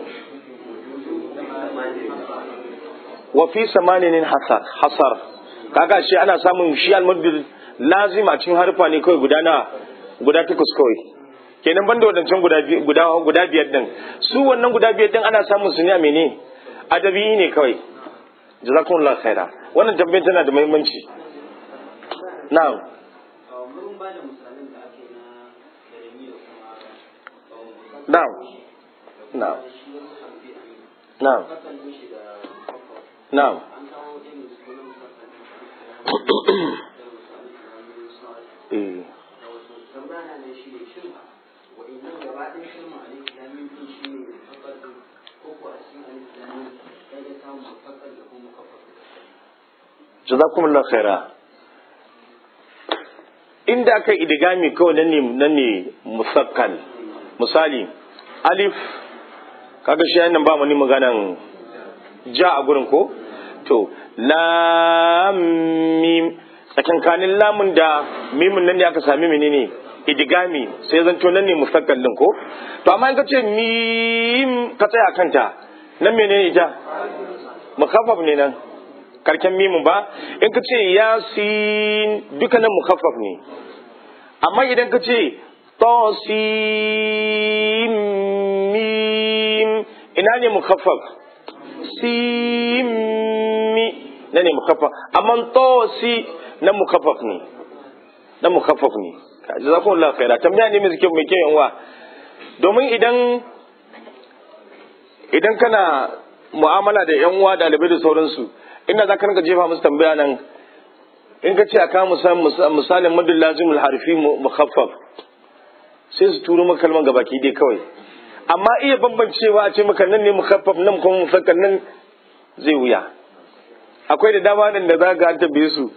wa fi samanin hasar hasar kaga shi ana samun shi al-madin lazim a cikin harfa ne kawai guda na guda takwas kawai kenan banda wadancan guda guda guda biyar din su wannan guda biyar din ana samun su ne a mene adabi ne kawai jazakumullahu khaira wannan tambayar tana da muhimmanci na'am na'am na'am na'am na'am eh jazakumullahu khaira inda aka idigami kawai nan ne nan ne musakkal misali alif kaga shi nan ba mu ni maganan ja a gurin ko to lam mim tsakankanin lamun da mimun nan ne aka sami menene idigami sai zanto nan ne musakkal din ko to amma in ka ce mim ka tsaya kanta nan menene ita mukaffaf ne nan karken mimun ba in ka ce yasin dukkanin mukaffaf ne amma idan ka ce tosim mim ina ne mukaffaf simi na ne mukaffaf amma tosi na mukaffaf ne na mukaffaf ne jazakumullahu khaira tambaya ne mai kyau mai kyau yanwa domin idan idan kana mu'amala da yan uwa dalibai da sauransu inda za ka rinka jefa musu tambaya nan in ka ce a kawo misalin madin lazimul harfi mukhaffaf sai su turo maka kalman gabaki dai kawai amma iya bambancewa a ce maka nan ne mukhaffaf nan kuma musakkal nan zai wuya akwai da dama nan da za ga an tambaye su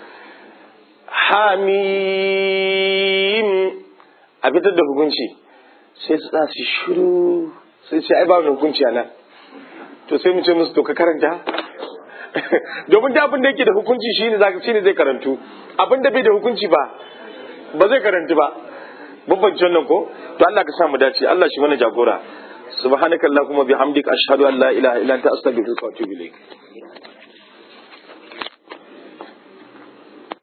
hamim a fitar da hukunci sai su sa su shiru sai ce ai ba hukunci a nan to sai mu ce musu to ka karanta domin da abin da yake da hukunci shine zaka shine zai karantu abin da bai da hukunci ba ba zai karantu ba bambanci wannan ko to Allah ka sa mu dace Allah shi mana jagora subhanakallahumma bihamdika ashhadu an la ilaha illa anta astaghfiruka wa atubu ilaik